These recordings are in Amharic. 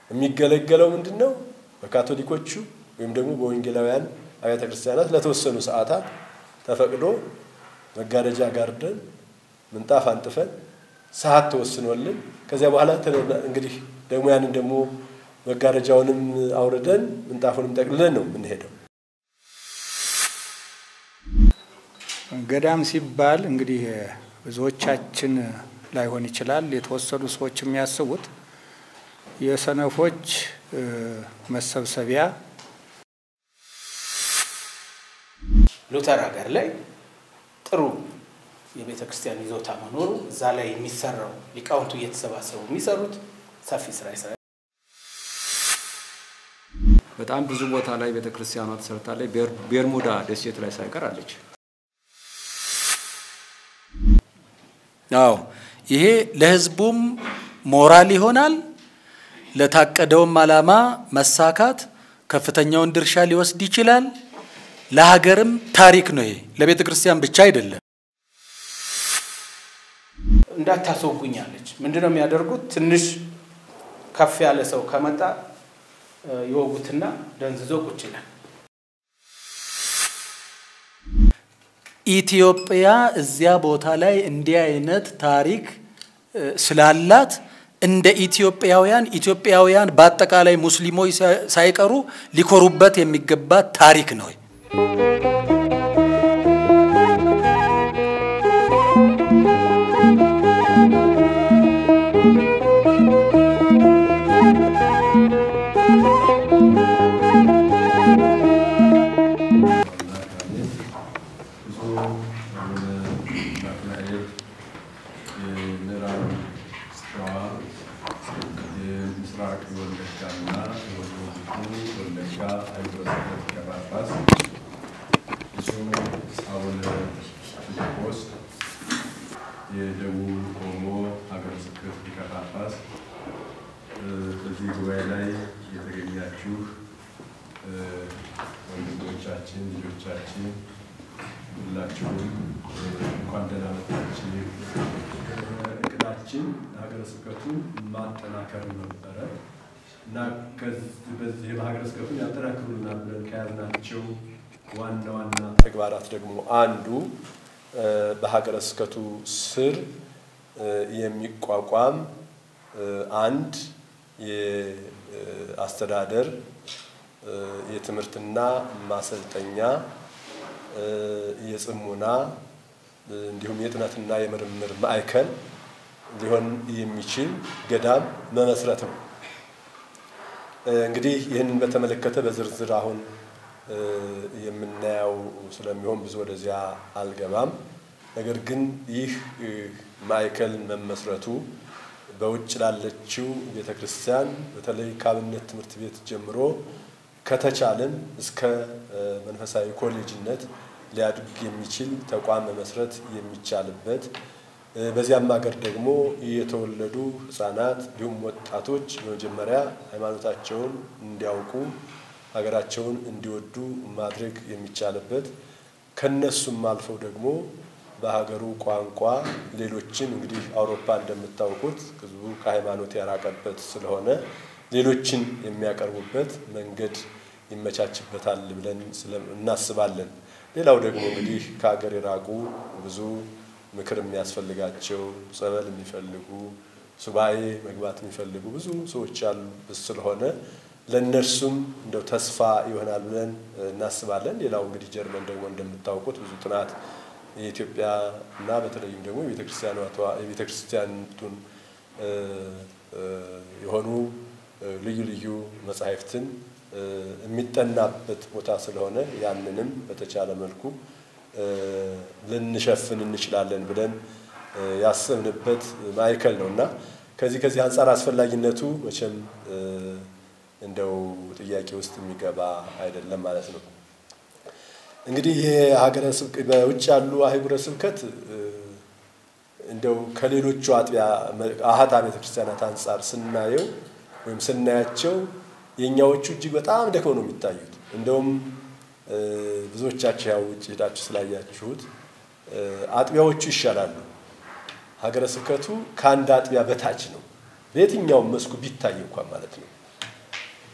የሚገለገለው ምንድን ነው? በካቶሊኮቹ ወይም ደግሞ በወንጌላውያን አብያተ ክርስቲያናት ለተወሰኑ ሰዓታት ተፈቅዶ መጋረጃ ጋርደን ምንጣፍ አንጥፈን ሰዓት ተወስኖልን ከዚያ በኋላ እንግዲህ ደግሞ ያንን ደግሞ መጋረጃውንም አውርደን ምንጣፉንም ጠቅልለን ነው የምንሄደው። ገዳም ሲባል እንግዲህ ብዙዎቻችን ላይሆን ይችላል የተወሰኑ ሰዎች የሚያስቡት የሰነፎች መሰብሰቢያ ሉተር ሀገር ላይ ጥሩ የቤተ ክርስቲያን ይዞታ መኖሩ እዛ ላይ የሚሰራው ሊቃውንቱ እየተሰባሰቡ የሚሰሩት ሰፊ ስራ ይሰራል። በጣም ብዙ ቦታ ላይ ቤተ ክርስቲያኗ ተሰርታለች። ቤርሙዳ ደሴት ላይ ሳይቀር አለች። አዎ ይሄ ለህዝቡም ሞራል ይሆናል። ለታቀደውም ዓላማ መሳካት ከፍተኛውን ድርሻ ሊወስድ ይችላል። ለሀገርም ታሪክ ነው። ይሄ ለቤተ ክርስቲያን ብቻ አይደለም። እንዳታስወጉኛለች ምንድን ነው የሚያደርጉት? ትንሽ ከፍ ያለ ሰው ከመጣ ይወጉትና ደንዝዞ ቁጭ ይላል። ኢትዮጵያ እዚያ ቦታ ላይ እንዲህ አይነት ታሪክ ስላላት እንደ ኢትዮጵያውያን ኢትዮጵያውያን በአጠቃላይ ሙስሊሞች ሳይቀሩ ሊኮሩበት የሚገባ ታሪክ ነው። የምስራቅ ወለጋና የወሎቱ ወለጋ ሀገረ ስብከት ሊቀ ጳጳስ ብፁዕ አቡነ ፊልጶስ የደቡብ ኦሞ ሀገረ ስብከት ሊቀ ጳጳስ፣ በዚህ ጉባኤ ላይ የተገኛችሁ ወንድሞቻችን፣ ልጆቻችን ሁላችሁም እንኳን ደህና መጣችሁ። እቅዳችን ሀገረ ስብከቱን ማጠናከር ነበረ እና በዚህ ሀገረ ስብከቱን ያጠናክሩልናል ብለን ከያዝናቸው ዋና ዋና ተግባራት ደግሞ አንዱ በሀገረ ስብከቱ ስር የሚቋቋም አንድ የአስተዳደር የትምህርትና ማሰልጠኛ የጽሙና እንዲሁም የጥናትና የምርምር ማዕከል ሊሆን የሚችል ገዳም መመስረት ነው። እንግዲህ ይህንን በተመለከተ በዝርዝር አሁን የምናየው ስለሚሆን ብዙ ወደዚያ አልገባም። ነገር ግን ይህ ማዕከል መመስረቱ በውጭ ላለችው ቤተ ክርስቲያን በተለይ ከአብነት ትምህርት ቤት ጀምሮ ከተቻለም እስከ መንፈሳዊ ኮሌጅነት ሊያድግ የሚችል ተቋም መመስረት የሚቻልበት በዚያም ሀገር ደግሞ የተወለዱ ሕፃናት እንዲሁም ወጣቶች በመጀመሪያ ሃይማኖታቸውን እንዲያውቁ ሀገራቸውን እንዲወዱ ማድረግ የሚቻልበት ከነሱም አልፈው ደግሞ በሀገሩ ቋንቋ ሌሎችን እንግዲህ አውሮፓ እንደምታውቁት ህዝቡ ከሃይማኖት ያራቀበት ስለሆነ ሌሎችን የሚያቀርቡበት መንገድ ይመቻችበታል ብለን እናስባለን። ሌላው ደግሞ እንግዲህ ከሀገር የራቁ ብዙ ምክር የሚያስፈልጋቸው ጸበል የሚፈልጉ ሱባኤ መግባት የሚፈልጉ ብዙ ሰዎች ያሉ ስለሆነ ለእነርሱም እንደው ተስፋ ይሆናል ብለን እናስባለን። ሌላው እንግዲህ ጀርመን ደግሞ እንደምታውቁት ብዙ ጥናት የኢትዮጵያ እና በተለይም ደግሞ የቤተ ክርስቲያኒቱን የሆኑ ልዩ ልዩ መጻሕፍትን የሚጠናበት ቦታ ስለሆነ ያንንም በተቻለ መልኩ ልንሸፍን እንችላለን ብለን ያሰብንበት ማዕከል ነው እና ከዚህ ከዚህ አንጻር አስፈላጊነቱ መቼም እንደው ጥያቄ ውስጥ የሚገባ አይደለም ማለት ነው። እንግዲህ ይሄ ሀገረ ስብከት በውጭ ያሉ አህጉረ ስብከት እንደው ከሌሎቹ አጥቢያ አሃት ቤተ ክርስቲያናት አንጻር ስናየው ወይም ስናያቸው የእኛዎቹ እጅግ በጣም ደክመው ነው የሚታዩት። እንደውም ብዙዎቻችሁ ያው ውጭ ሄዳችሁ ስላያችሁት አጥቢያዎቹ ይሻላሉ። ሀገረ ስብከቱ ከአንድ አጥቢያ በታች ነው፣ በየትኛውም መስኩ ቢታይ እንኳን ማለት ነው።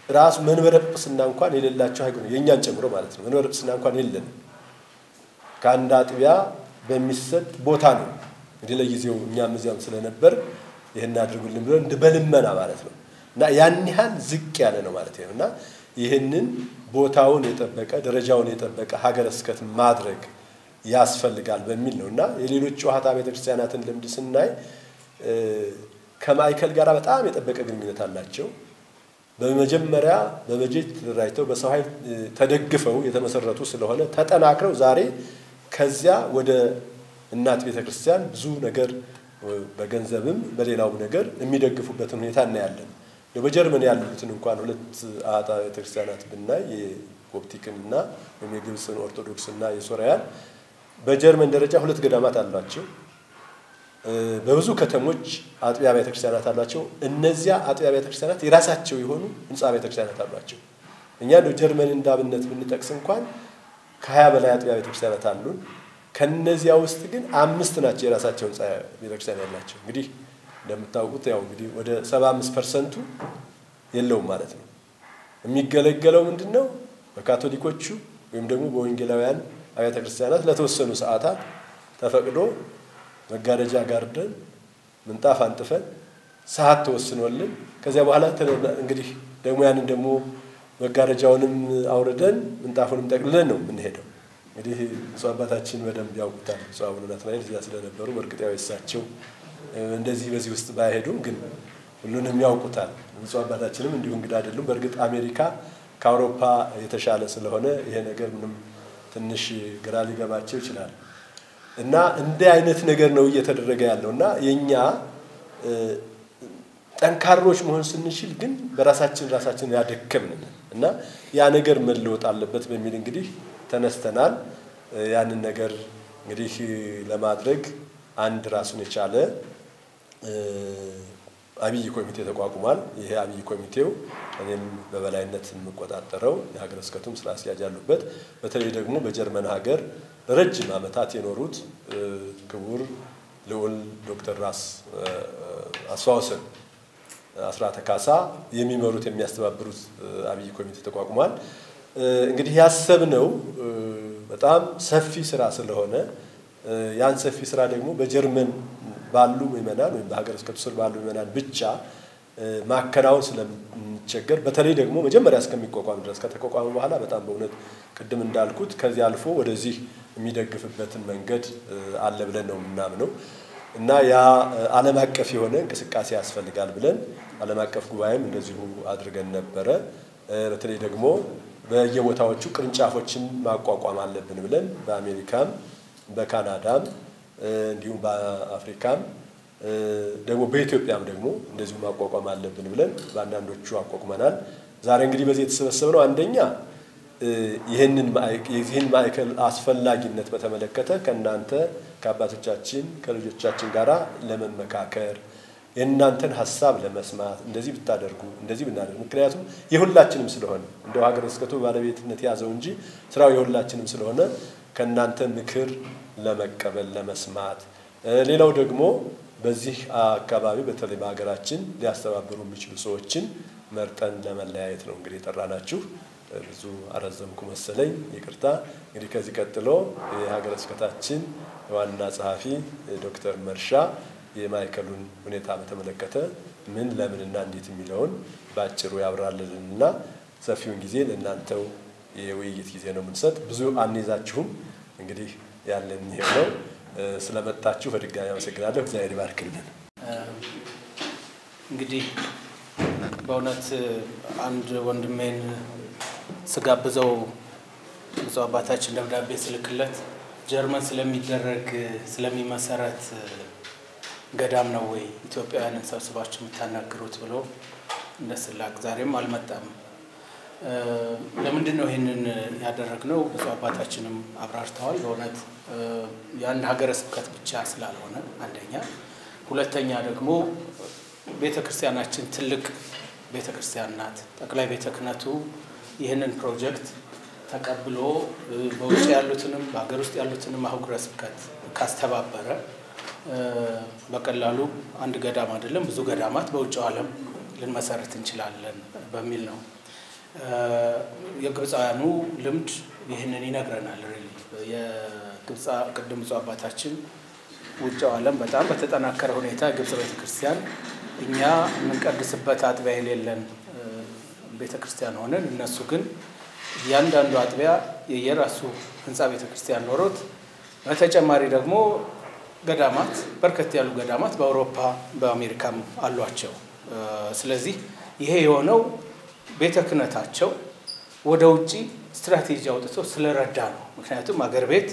ራሱ መንበረ ጵጵስና እንኳን የሌላቸው ሀገር የእኛን ጨምሮ ማለት ነው። መንበረ ጵጵስና እንኳን የለንም። ከአንድ አጥቢያ በሚሰጥ ቦታ ነው እንግዲህ ለጊዜው እኛም እዚያም ስለነበር ይህን አድርጉልን ብሎ እንደ በልመና ማለት ነው እና ያን ያህል ዝቅ ያለ ነው ማለት ነው እና ይህንን ቦታውን የጠበቀ ደረጃውን የጠበቀ ሀገረ ስብከት ማድረግ ያስፈልጋል በሚል ነው እና የሌሎች ጨዋታ ቤተክርስቲያናትን ልምድ ስናይ ከማዕከል ጋር በጣም የጠበቀ ግንኙነት አላቸው። በመጀመሪያ በበጀት ተደራጅተው በሰው ኃይል ተደግፈው የተመሰረቱ ስለሆነ ተጠናክረው ዛሬ ከዚያ ወደ እናት ቤተ ክርስቲያን ብዙ ነገር በገንዘብም በሌላውም ነገር የሚደግፉበትን ሁኔታ እናያለን። በጀርመን ያሉትን እንኳን ሁለት አጣ ቤተ ክርስቲያናት ብናይ የኮፕቲክን እና ወይም የግብፅን ኦርቶዶክስ እና የሶሪያን በጀርመን ደረጃ ሁለት ገዳማት አሏቸው። በብዙ ከተሞች አጥቢያ ቤተ ክርስቲያናት አሏቸው። እነዚያ አጥቢያ ቤተ ክርስቲያናት የራሳቸው የሆኑ ህንፃ ቤተ ክርስቲያናት አሏቸው። እኛ እንደው ጀርመን እንዳብነት ብንጠቅስ እንኳን ከሀያ በላይ አጥቢያ ቤተ ክርስቲያናት አሉን። ከነዚያ ውስጥ ግን አምስት ናቸው የራሳቸው ህንፃ ቤተ ክርስቲያን ያላቸው። እንግዲህ እንደምታውቁት ያው እንግዲህ ወደ ሰባ አምስት ፐርሰንቱ የለውም ማለት ነው። የሚገለገለው ምንድን ነው? በካቶሊኮቹ ወይም ደግሞ በወንጌላውያን አብያተ ክርስቲያናት ለተወሰኑ ሰዓታት ተፈቅዶ መጋረጃ ጋርደን ምንጣፍ አንጥፈን ሰዓት ተወስኖልን ከዚያ በኋላ እንግዲህ ደግሞ ያንን ደግሞ መጋረጃውንም አውርደን ምንጣፉንም ጠቅልለን ነው የምንሄደው። እንግዲህ ብፁዕ አባታችን በደንብ ያውቁታል። ብፁዕ አቡነ ናትናኤል እዚያ ስለነበሩ በእርግጥ ያው የእሳቸው እንደዚህ በዚህ ውስጥ ባይሄዱም ግን ሁሉንም ያውቁታል። ብፁዕ አባታችንም እንዲሁ እንግዳ አይደሉም። በእርግጥ አሜሪካ ከአውሮፓ የተሻለ ስለሆነ ይሄ ነገር ምንም ትንሽ ግራ ሊገባቸው ይችላል። እና እንዲህ አይነት ነገር ነው እየተደረገ ያለው እና የእኛ ጠንካሮች መሆን ስንችል ግን በራሳችን ራሳችን ያደከምን እና ያ ነገር መለወጥ አለበት በሚል እንግዲህ ተነስተናል። ያንን ነገር እንግዲህ ለማድረግ አንድ ራሱን የቻለ አብይ ኮሚቴ ተቋቁሟል። ይሄ አብይ ኮሚቴው እኔም በበላይነት የምቆጣጠረው የሀገረ ስብከቱም ስራ አስኪያጅ ያሉበት በተለይ ደግሞ በጀርመን ሀገር ለረጅም ዓመታት የኖሩት ክቡር ልዑል ዶክተር ራስ አስፋወሰን አስራተ ካሳ የሚመሩት የሚያስተባብሩት አብይ ኮሚቴ ተቋቁሟል። እንግዲህ ያሰብነው በጣም ሰፊ ስራ ስለሆነ ያን ሰፊ ስራ ደግሞ በጀርመን ባሉ ምዕመናን ወይም በሀገረ ስብከቱ ስር ባሉ ምዕመናን ብቻ ማከናወን ስለምንቸገር በተለይ ደግሞ መጀመሪያ እስከሚቋቋም ድረስ ከተቋቋመ በኋላ በጣም በእውነት ቅድም እንዳልኩት ከዚህ አልፎ ወደዚህ የሚደግፍበትን መንገድ አለ ብለን ነው የምናምነው እና ያ ዓለም አቀፍ የሆነ እንቅስቃሴ ያስፈልጋል ብለን ዓለም አቀፍ ጉባኤም እንደዚሁ አድርገን ነበረ። በተለይ ደግሞ በየቦታዎቹ ቅርንጫፎችን ማቋቋም አለብን ብለን በአሜሪካም በካናዳም እንዲሁም በአፍሪካም ደግሞ በኢትዮጵያም ደግሞ እንደዚሁ ማቋቋም አለብን ብለን በአንዳንዶቹ አቋቁመናል። ዛሬ እንግዲህ በዚህ የተሰበሰብነው አንደኛ ይህንን የዚህን ማዕከል አስፈላጊነት በተመለከተ ከእናንተ ከአባቶቻችን ከልጆቻችን ጋር ለመመካከር የእናንተን ሀሳብ ለመስማት እንደዚህ ብታደርጉ እንደዚህ ብናደርግ፣ ምክንያቱም የሁላችንም ስለሆነ እንደው ሀገረ ስብከቱ ባለቤትነት ያዘው እንጂ ስራው የሁላችንም ስለሆነ ከእናንተ ምክር ለመቀበል ለመስማት፣ ሌላው ደግሞ በዚህ አካባቢ በተለይ በሀገራችን ሊያስተባብሩ የሚችሉ ሰዎችን መርጠን ለመለያየት ነው እንግዲህ የጠራናችሁ። ብዙ አረዘምኩ መሰለኝ፣ ይቅርታ። እንግዲህ ከዚህ ቀጥሎ የሀገረ ስብከታችን ዋና ጸሐፊ ዶክተር መርሻ የማዕከሉን ሁኔታ በተመለከተ ምን ለምንና እንዴት የሚለውን በአጭሩ ያብራልልንና ሰፊውን ጊዜ ለእናንተው የውይይት ጊዜ ነው የምንሰጥ። ብዙ አንይዛችሁም። እንግዲህ ያለን ይሄው ነው። ስለመጣችሁ በድጋሚ አመሰግናለሁ። እግዚአብሔር ይባርክልን። እንግዲህ በእውነት አንድ ወንድሜን ስጋብዘው ብፁዕ አባታችን ደብዳቤ ስልክለት ጀርመን ስለሚደረግ ስለሚመሰረት ገዳም ነው ወይ ኢትዮጵያውያንን ሰብስባችሁ የምታናግሩት ብሎ እንደ ስላቅ ዛሬም አልመጣም። ለምንድን ነው ይህንን ያደረግነው? ብፁዕ አባታችንም አብራርተዋል። በእውነት የአንድ ሀገረ ስብከት ብቻ ስላልሆነ አንደኛ፣ ሁለተኛ ደግሞ ቤተ ክርስቲያናችን ትልቅ ቤተ ክርስቲያን ናት። ጠቅላይ ቤተ ክህነቱ ይህንን ፕሮጀክት ተቀብሎ በውጭ ያሉትንም በሀገር ውስጥ ያሉትንም አህጉረ ስብከት ካስተባበረ በቀላሉ አንድ ገዳም አይደለም ብዙ ገዳማት በውጭው ዓለም ልንመሰርት እንችላለን በሚል ነው። የግብፃውያኑ ልምድ ይህንን ይነግረናል። ሪሊ የግብፃ ቅድም ብፁዕ አባታችን ውጭው ዓለም በጣም በተጠናከረ ሁኔታ ግብፅ ቤተክርስቲያን እኛ የምንቀድስበት አጥቢያ የሌለን ቤተ ክርስቲያን ሆነን እነሱ ግን እያንዳንዱ አጥቢያ የየራሱ ህንፃ ቤተ ክርስቲያን ኖሮት በተጨማሪ ደግሞ ገዳማት በርከት ያሉ ገዳማት በአውሮፓ በአሜሪካም አሏቸው። ስለዚህ ይሄ የሆነው ቤተ ክህነታቸው ወደ ውጭ ስትራቴጂ አውጥቶ ስለረዳ ነው። ምክንያቱም አገር ቤት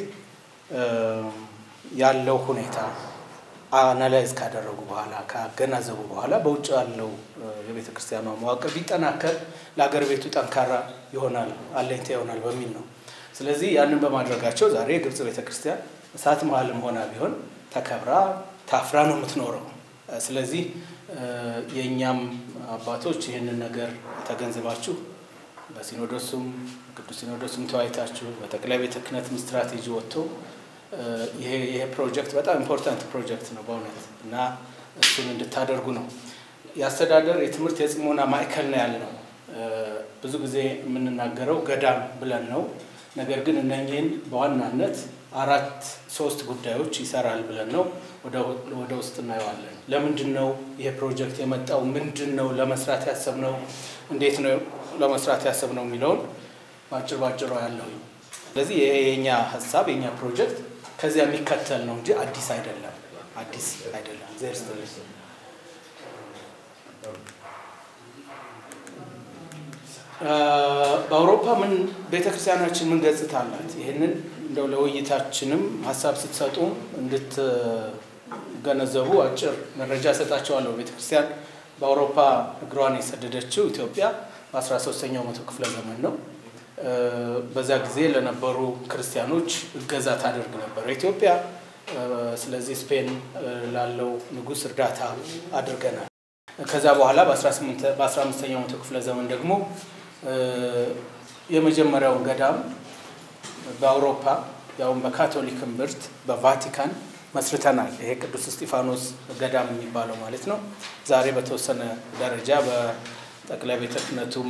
ያለው ሁኔታ አናላይዝ ካደረጉ በኋላ ካገናዘቡ በኋላ በውጭ ያለው የቤተ ክርስቲያኗ መዋቅር ቢጠናከር ለአገር ቤቱ ጠንካራ ይሆናል፣ አለኝታ ይሆናል በሚል ነው። ስለዚህ ያንን በማድረጋቸው ዛሬ የግብፅ ቤተ ክርስቲያን እሳት መሀልም ሆና ቢሆን ተከብራ ታፍራ ነው የምትኖረው። ስለዚህ የእኛም አባቶች ይህንን ነገር ተገንዝባችሁ በሲኖዶሱም ቅዱስ ሲኖዶሱም ተወያይታችሁ በጠቅላይ ቤተ ክህነትም ስትራቴጂ ወጥቶ ይሄ ፕሮጀክት በጣም ኢምፖርታንት ፕሮጀክት ነው በእውነት እና እሱን እንድታደርጉ ነው። የአስተዳደር የትምህርት የጽሞና ማዕከል ነው ያልነው። ብዙ ጊዜ የምንናገረው ገዳም ብለን ነው። ነገር ግን እነኚህን በዋናነት አራት ሶስት ጉዳዮች ይሰራል ብለን ነው ወደ ውስጥ እናየዋለን። ለምንድን ነው ይሄ ፕሮጀክት የመጣው? ምንድን ነው ለመስራት ያሰብነው? እንዴት ነው ለመስራት ያሰብነው የሚለውን በአጭር ባጭሩ ያለው። ስለዚህ ይሄ የኛ ሀሳብ የኛ ፕሮጀክት ከዚያ የሚከተል ነው እንጂ አዲስ አይደለም። አዲስ አይደለም። እግዚአብሔር ይስጥልኝ። በአውሮፓ ምን ቤተክርስቲያናችን ምን ገጽታ አላት? ይህንን እንደው ለውይይታችንም ሀሳብ ስትሰጡ እንድትገነዘቡ አጭር መረጃ እሰጣቸዋለሁ። ቤተክርስቲያን በአውሮፓ እግሯን የሰደደችው ኢትዮጵያ በ13ኛው መቶ ክፍለ ዘመን ነው። በዛ ጊዜ ለነበሩ ክርስቲያኖች እገዛ ታደርግ ነበር ኢትዮጵያ። ስለዚህ ስፔን ላለው ንጉሥ እርዳታ አድርገናል። ከዛ በኋላ በ15ኛው መቶ ክፍለ ዘመን ደግሞ የመጀመሪያውን ገዳም በአውሮፓ ያውም በካቶሊክ እምብርት በቫቲካን መስርተናል። ይሄ ቅዱስ እስጢፋኖስ ገዳም የሚባለው ማለት ነው። ዛሬ በተወሰነ ደረጃ በጠቅላይ ቤተ ክህነቱም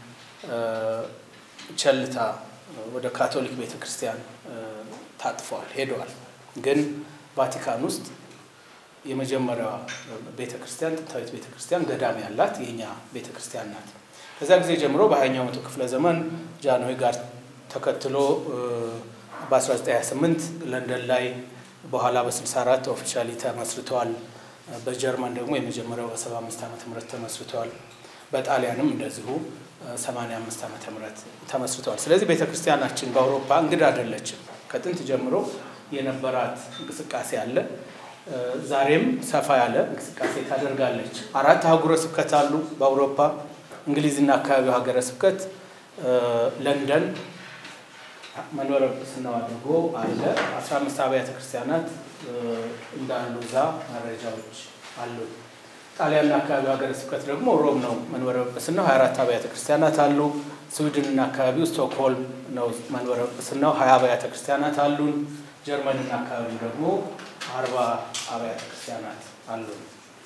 ቸልታ ወደ ካቶሊክ ቤተ ክርስቲያን ታጥፈዋል ሄደዋል። ግን ቫቲካን ውስጥ የመጀመሪያዋ ቤተ ክርስቲያን ጥንታዊት ቤተ ክርስቲያን ገዳም ያላት የኛ ቤተ ክርስቲያን ናት። ከዛ ጊዜ ጀምሮ በሀያኛው መቶ ክፍለ ዘመን ጃንሆይ ጋር ተከትሎ በ1928 ለንደን ላይ በኋላ በ64 ኦፊሻሊ ተመስርተዋል። በጀርመን ደግሞ የመጀመሪያው በ75 ዓመተ ምህረት ተመስርተዋል። በጣሊያንም እንደዚሁ 85 ዓመተ ምህረት ተመስርተዋል። ስለዚህ ቤተ ክርስቲያናችን በአውሮፓ እንግዳ አይደለችም። ከጥንት ጀምሮ የነበራት እንቅስቃሴ አለ። ዛሬም ሰፋ ያለ እንቅስቃሴ ታደርጋለች። አራት አህጉረ ስብከት አሉ በአውሮፓ እንግሊዝና አካባቢው ሀገረ ስብከት ለንደን መንበረ ጵጵስናው አድርጎ አለ። አስራ አምስት አብያተ ክርስቲያናት እንዳሉ እዛ መረጃዎች አሉ። ጣሊያንና አካባቢው ሀገረ ስብከት ደግሞ ሮም ነው መንበረ ጵጵስናው ሀያ አራት አብያተ ክርስቲያናት አሉ። ስዊድንና አካባቢው ስቶክሆልም ነው መንበረ ጵጵስናው ሀያ አብያተ ክርስቲያናት አሉን። ጀርመንና አካባቢው ደግሞ አርባ አብያተ ክርስቲያናት አሉን።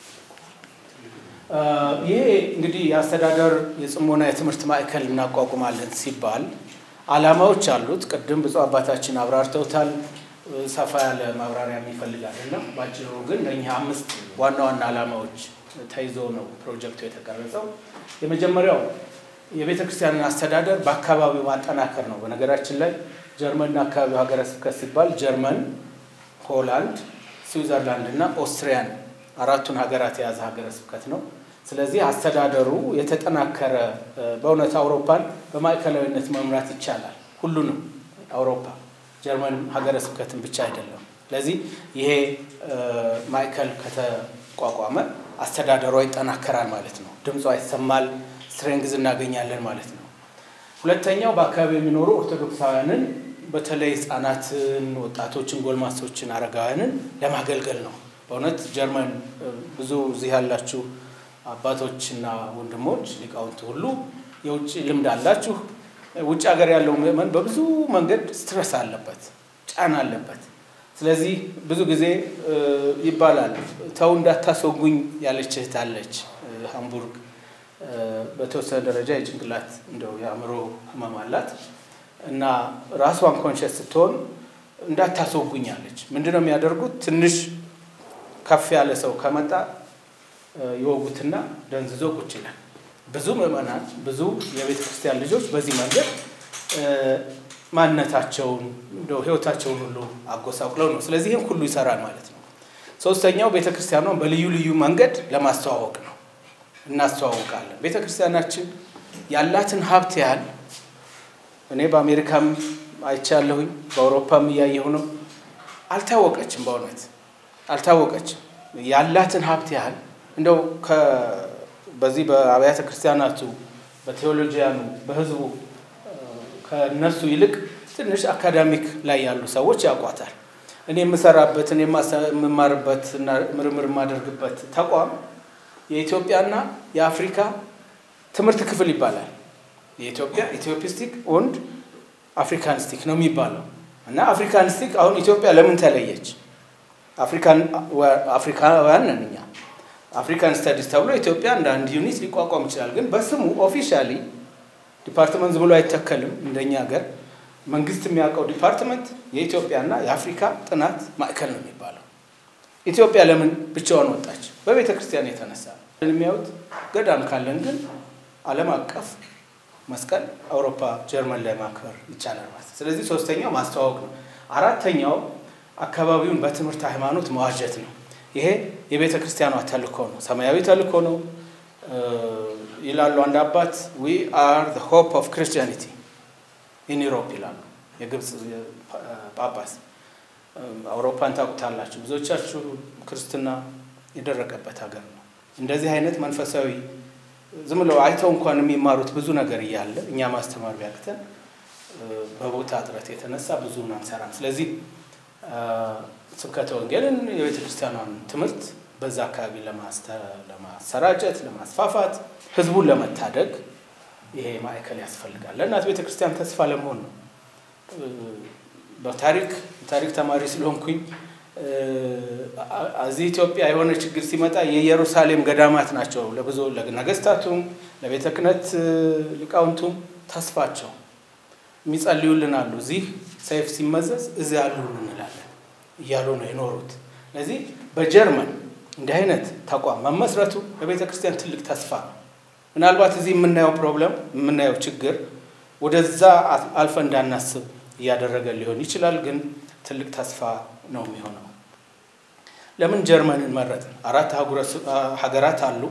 ይሄ እንግዲህ የአስተዳደር የጽሞና የትምህርት ማዕከል እናቋቁማለን ሲባል ዓላማዎች አሉት። ቅድም ብፁዕ አባታችን አብራርተውታል። ሰፋ ያለ ማብራሪያ የሚፈልግ አይደለም። ባጭሩ ግን ለእኛ አምስት ዋና ዋና ዓላማዎች ተይዞ ነው ፕሮጀክቱ የተቀረጸው። የመጀመሪያው የቤተ ክርስቲያንን አስተዳደር በአካባቢው ማጠናከር ነው። በነገራችን ላይ ጀርመንና አካባቢው ሀገረ ስብከት ሲባል ጀርመን፣ ሆላንድ፣ ስዊዘርላንድ እና ኦስትሪያን አራቱን ሀገራት የያዘ ሀገረ ስብከት ነው። ስለዚህ አስተዳደሩ የተጠናከረ በእውነት አውሮፓን በማዕከላዊነት መምራት ይቻላል። ሁሉንም አውሮፓ ጀርመን ሀገረ ስብከትን ብቻ አይደለም። ስለዚህ ይሄ ማዕከል ከተቋቋመ አስተዳደሯ ይጠናከራል ማለት ነው። ድምጿ ይሰማል፣ ስትሬንግዝ እናገኛለን ማለት ነው። ሁለተኛው በአካባቢ የሚኖሩ ኦርቶዶክሳውያንን በተለይ ህጻናትን፣ ወጣቶችን፣ ጎልማሶችን፣ አረጋውያንን ለማገልገል ነው። በእውነት ጀርመን ብዙ እዚህ ያላችሁ አባቶችና ወንድሞች ሊቃውንት ሁሉ የውጭ ልምድ አላችሁ። ውጭ ሀገር ያለው ምዕመን በብዙ መንገድ ስትረስ አለበት፣ ጫና አለበት። ስለዚህ ብዙ ጊዜ ይባላል ተው እንዳታስወጉኝ ያለች እህት አለች ሃምቡርግ በተወሰነ ደረጃ የጭንቅላት እንደው የአእምሮ ህመም አላት እና ራሷን ኮንሸስ ስትሆን እንዳታስወጉኛለች። ምንድን ነው የሚያደርጉት? ትንሽ ከፍ ያለ ሰው ከመጣ የወጉትና ደንዝዞ ቁጭ ይላል። ብዙ ምዕመናን፣ ብዙ የቤተ ክርስቲያን ልጆች በዚህ መንገድ ማንነታቸውን እንደው ህይወታቸውን ሁሉ አጎሳቁለው ነው። ስለዚህ ይህም ሁሉ ይሰራል ማለት ነው። ሶስተኛው ቤተ ክርስቲያኗን በልዩ ልዩ መንገድ ለማስተዋወቅ ነው። እናስተዋውቃለን። ቤተ ክርስቲያናችን ያላትን ሀብት ያህል እኔ በአሜሪካም አይቻለሁኝ፣ በአውሮፓም እያየሁ ነው። አልታወቀችም፣ በእውነት አልታወቀችም። ያላትን ሀብት ያህል እንደው በዚህ በአብያተ ክርስቲያናቱ በቴዎሎጂያኑ በህዝቡ ከነሱ ይልቅ ትንሽ አካዳሚክ ላይ ያሉ ሰዎች ያውቋታል። እኔ የምሰራበት እኔ የምማርበት እና ምርምር የማደርግበት ተቋም የኢትዮጵያና የአፍሪካ ትምህርት ክፍል ይባላል። የኢትዮጵያ ኢትዮፒስቲክ ወንድ አፍሪካኒስቲክ ነው የሚባለው እና አፍሪካኒስቲክ አሁን ኢትዮጵያ ለምን ተለየች? አፍሪካውያን ነን እኛ። አፍሪካን ስተዲስ ተብሎ ኢትዮጵያ እንደ አንድ ዩኒት ሊቋቋም ይችላል። ግን በስሙ ኦፊሻሊ ዲፓርትመንት ዝም ብሎ አይተከልም። እንደኛ ሀገር መንግስት የሚያውቀው ዲፓርትመንት የኢትዮጵያና የአፍሪካ ጥናት ማዕከል ነው የሚባለው። ኢትዮጵያ ለምን ብቻዋን ወጣች? በቤተ ክርስቲያን የተነሳ የሚያዩት ገዳም ካለን ግን ዓለም አቀፍ መስቀል አውሮፓ፣ ጀርመን ላይ ማክበር ይቻላል ማለት ነው። ስለዚህ ሶስተኛው ማስተዋወቅ ነው። አራተኛው አካባቢውን በትምህርት ሃይማኖት መዋጀት ነው። ይሄ የቤተ ክርስቲያኗ ተልእኮ ነው፣ ሰማያዊ ተልእኮ ነው ይላሉ አንድ አባት ዊ አር ዘ ሆፕ ኦፍ ክርስቲያኒቲ ኢን ዩሮፕ ይላሉ የግብፅ ጳጳስ። አውሮፓን ታውቁታላችሁ፣ ብዙዎቻችሁ ክርስትና የደረቀበት ሀገር ነው። እንደዚህ አይነት መንፈሳዊ ዝም ብለው አይተው እንኳን የሚማሩት ብዙ ነገር እያለ እኛ ማስተማር ቢያቅተን በቦታ እጥረት የተነሳ ብዙም አንሰራም። ስለዚህ ስብከተ ወንጌልን የቤተ ክርስቲያኗን ትምህርት በዛ አካባቢ ለማሰራጨት፣ ለማስፋፋት፣ ህዝቡን ለመታደግ ይሄ ማዕከል ያስፈልጋል። ለእናት ቤተ ክርስቲያን ተስፋ ለመሆን ነው። በታሪክ ታሪክ ተማሪ ስለሆንኩኝ እዚህ ኢትዮጵያ የሆነ ችግር ሲመጣ የኢየሩሳሌም ገዳማት ናቸው ለብዙ ለነገስታቱም ለቤተ ክህነት ሊቃውንቱም ተስፋቸው የሚጸልዩልን አሉ። እዚህ ሰይፍ ሲመዘዝ እዚህ አሉ እንላለን እያሉ ነው የኖሩት። ስለዚህ በጀርመን እንዲህ አይነት ተቋም መመስረቱ ለቤተ ክርስቲያን ትልቅ ተስፋ ነው። ምናልባት እዚህ የምናየው ፕሮብለም የምናየው ችግር ወደዛ አልፈ እንዳናስብ እያደረገ ሊሆን ይችላል፣ ግን ትልቅ ተስፋ ነው የሚሆነው። ለምን ጀርመንን መረጥን? አራት ሀገራት አሉ።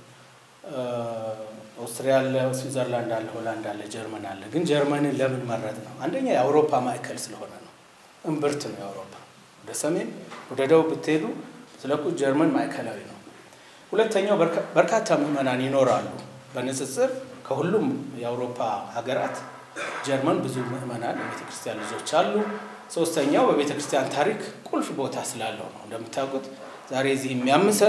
ኦስትሪያ አለ፣ ስዊዘርላንድ አለ፣ ሆላንድ አለ፣ ጀርመን አለ። ግን ጀርመንን ለምን መረጥ ነው? አንደኛ የአውሮፓ ማዕከል ስለሆነ ነው። እምብርት ነው የአውሮፓ። ወደ ሰሜን ወደ ደቡብ ብትሄዱ ስለቁ ጀርመን ማዕከላዊ ነው። ሁለተኛው በርካታ ምዕመናን ይኖራሉ። በንጽጽር ከሁሉም የአውሮፓ ሀገራት ጀርመን ብዙ ምዕመናን የቤተ ክርስቲያን ልጆች አሉ። ሶስተኛው በቤተ ክርስቲያን ታሪክ ቁልፍ ቦታ ስላለው ነው። እንደምታውቁት ዛሬ እዚህ የሚያምሰን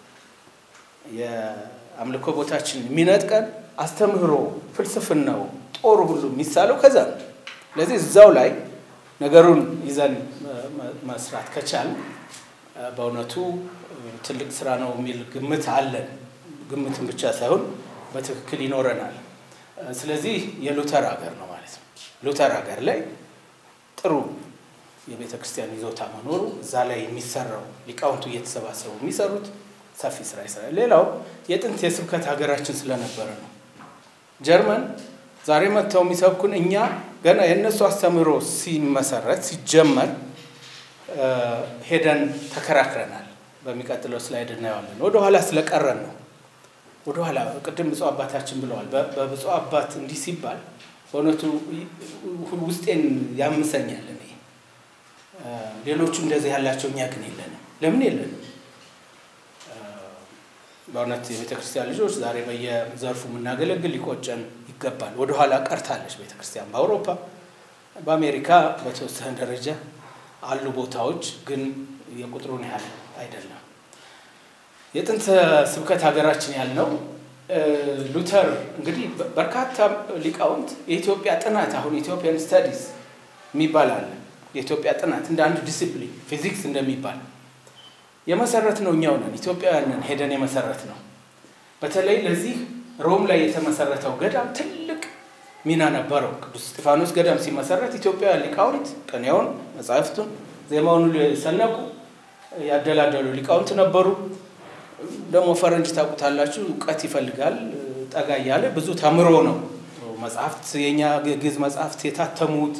የአምልኮ ቦታችን የሚነጥቀን አስተምህሮ፣ ፍልስፍናው፣ ጦር ሁሉ የሚሳለው ከዛ ነው። ስለዚህ እዛው ላይ ነገሩን ይዘን መስራት ከቻል በእውነቱ ትልቅ ስራ ነው የሚል ግምት አለን። ግምትን ብቻ ሳይሆን በትክክል ይኖረናል። ስለዚህ የሉተር ሀገር ነው ማለት ነው። ሉተር ሀገር ላይ ጥሩ የቤተ ክርስቲያን ይዞታ መኖሩ እዛ ላይ የሚሰራው ሊቃውንቱ እየተሰባሰቡ የሚሰሩት ሰፊ ስራ ይሰራል። ሌላው የጥንት የስብከት ሀገራችን ስለነበረ ነው። ጀርመን ዛሬ መጥተው የሚሰብኩን እኛ ገና የእነሱ አስተምህሮ ሲመሰረት ሲጀመር ሄደን ተከራክረናል። በሚቀጥለው ስላይድ እናየዋለን። ወደኋላ ስለቀረን ነው። ወደኋላ ቅድም ብፁዕ አባታችን ብለዋል። በብፁዕ አባት እንዲህ ሲባል በእውነቱ ውስጤን ያምሰኛል። እኔ ሌሎቹ እንደዚህ ያላቸው እኛ ግን የለንም። ለምን የለንም? በእውነት የቤተ ክርስቲያን ልጆች ዛሬ በየዘርፉ የምናገለግል ሊቆጨን ይገባል። ወደኋላ ቀርታለች ቤተ ክርስቲያን በአውሮፓ በአሜሪካ በተወሰነ ደረጃ አሉ ቦታዎች፣ ግን የቁጥሩን ያህል አይደለም። የጥንት ስብከት ሀገራችን ያልነው ሉተር እንግዲህ በርካታ ሊቃውንት የኢትዮጵያ ጥናት አሁን ኢትዮጵያን ስተዲስ የሚባል አለ። የኢትዮጵያ ጥናት እንደ አንድ ዲሲፕሊን ፊዚክስ እንደሚባል የመሰረት ነው። እኛው ነን ኢትዮጵያውያን ነን ሄደን የመሰረት ነው። በተለይ ለዚህ ሮም ላይ የተመሰረተው ገዳም ትልቅ ሚና ነበረው። ቅዱስ እስጢፋኖስ ገዳም ሲመሰረት ኢትዮጵያውያን ሊቃውንት ቅኔውን፣ መጻሕፍቱን፣ ዜማውን ሁሉ የሰነቁ ያደላደሉ ሊቃውንት ነበሩ። ደግሞ ፈረንጅ ታውቁታላችሁ፣ እውቀት ይፈልጋል። ጠጋ እያለ ብዙ ተምሮ ነው መጽሐፍት የኛ ግዕዝ መጽሐፍት የታተሙት።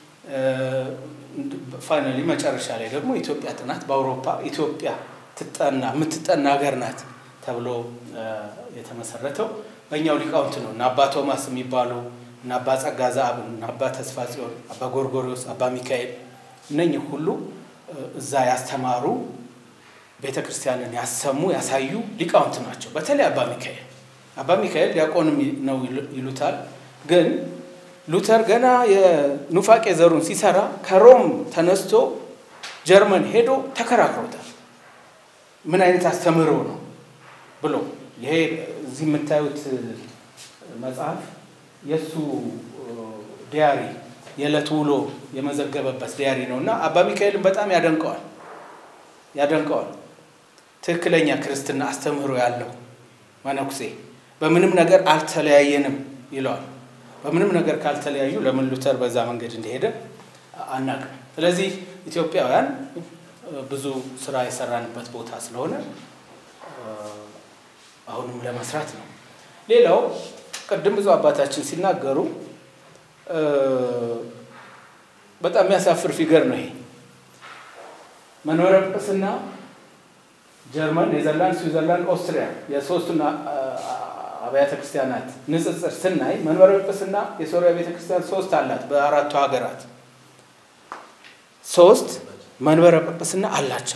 ፋይናሊ መጨረሻ ላይ ደግሞ ኢትዮጵያ ጥናት በአውሮፓ ኢትዮጵያ ትጠና የምትጠና ሀገር ናት ተብሎ የተመሰረተው በእኛው ሊቃውንት ነው። እና አባ ቶማስ የሚባሉ እና አባ ጸጋ ዘአብ እና አባ ተስፋ ጽዮን፣ አባ ጎርጎሪዎስ፣ አባ ሚካኤል እነኝህ ሁሉ እዛ ያስተማሩ ቤተ ክርስቲያንን ያሰሙ ያሳዩ ሊቃውንት ናቸው። በተለይ አባ ሚካኤል አባ ሚካኤል ዲያቆንም ነው ይሉታል። ግን ሉተር ገና የኑፋቄ ዘሩን ሲሰራ ከሮም ተነስቶ ጀርመን ሄዶ ተከራክሮታል። ምን አይነት አስተምህሮ ነው ብሎ ይሄ እዚህ የምታዩት መጽሐፍ የእሱ ዲያሪ የዕለት ውሎ የመዘገበበት ዲያሪ ነው እና አባ ሚካኤልን በጣም ያደንቀዋል ያደንቀዋል። ትክክለኛ ክርስትና አስተምህሮ ያለው መነኩሴ በምንም ነገር አልተለያየንም ይለዋል። በምንም ነገር ካልተለያዩ ለምን ሉተር በዛ መንገድ እንደሄደ አናውቅም። ስለዚህ ኢትዮጵያውያን ብዙ ስራ የሰራንበት ቦታ ስለሆነ አሁንም ለመስራት ነው። ሌላው ቅድም ብዙ አባታችን ሲናገሩ በጣም የሚያሳፍር ፊገር ነው ይሄ መንበረ ጵጵስና ጀርመን፣ ኔዘርላንድ፣ ስዊዘርላንድ፣ ኦስትሪያ የሶስቱን አብያተ ክርስቲያናት ንጽጽር ስናይ መንበረ ጵጵስና የሶሪያ ቤተ ክርስቲያን ሶስት አላት። በአራቱ ሀገራት ሶስት መንበረ ጵጵስና አላቸው።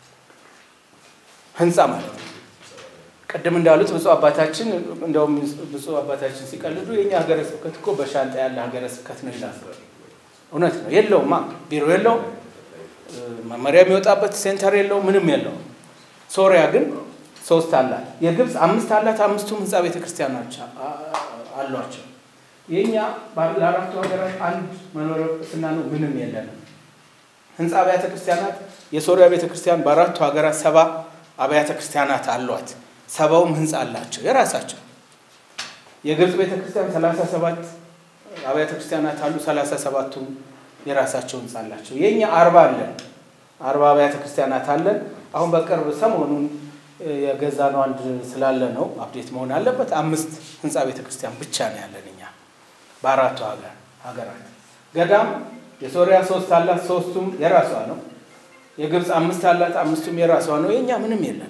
ህንፃ ማለት ነው። ቅድም እንዳሉት ብፁዕ አባታችን እንደውም ብፁዕ አባታችን ሲቀልዱ የእኛ ሀገረ ስብከት እኮ በሻንጣ ያለ ሀገረ ስብከት ነው ይላሉ። እውነት ነው። የለውማ፣ ቢሮ የለውም፣ መመሪያ የሚወጣበት ሴንተር የለውም፣ ምንም የለውም። ሶሪያ ግን ሶስት አላት። የግብፅ አምስት አላት። አምስቱም ህንፃ ቤተ ክርስቲያኖች አሏቸው። የእኛ ለአራቱ ሀገራት አንድ መንበረ ጵጵስና ነው፣ ምንም የለንም። ህንፃ አብያተ ክርስቲያናት የሶሪያ ቤተ ክርስቲያን በአራቱ ሀገራት ሰባ አብያተ ክርስቲያናት አሏት። ሰባውም ህንፃ አላቸው የራሳቸው። የግብፅ ቤተ ክርስቲያን ሰላሳ ሰባት አብያተ ክርስቲያናት አሉ። ሰላሳ ሰባቱም የራሳቸው ህንፃ አላቸው። የእኛ አርባ አለን። አርባ አብያተ ክርስቲያናት አለን። አሁን በቅርብ ሰሞኑን የገዛ ነው አንድ ስላለ ነው አፕዴት መሆን አለበት። አምስት ህንፃ ቤተ ክርስቲያን ብቻ ነው ያለን እኛ በአራቱ ሀገር ሀገራት። ገዳም የሶሪያ ሶስት አላት፣ ሶስቱም የራሷ ነው። የግብፅ አምስት አላት፣ አምስቱም የራሷ ነው። የእኛ ምንም የለንም።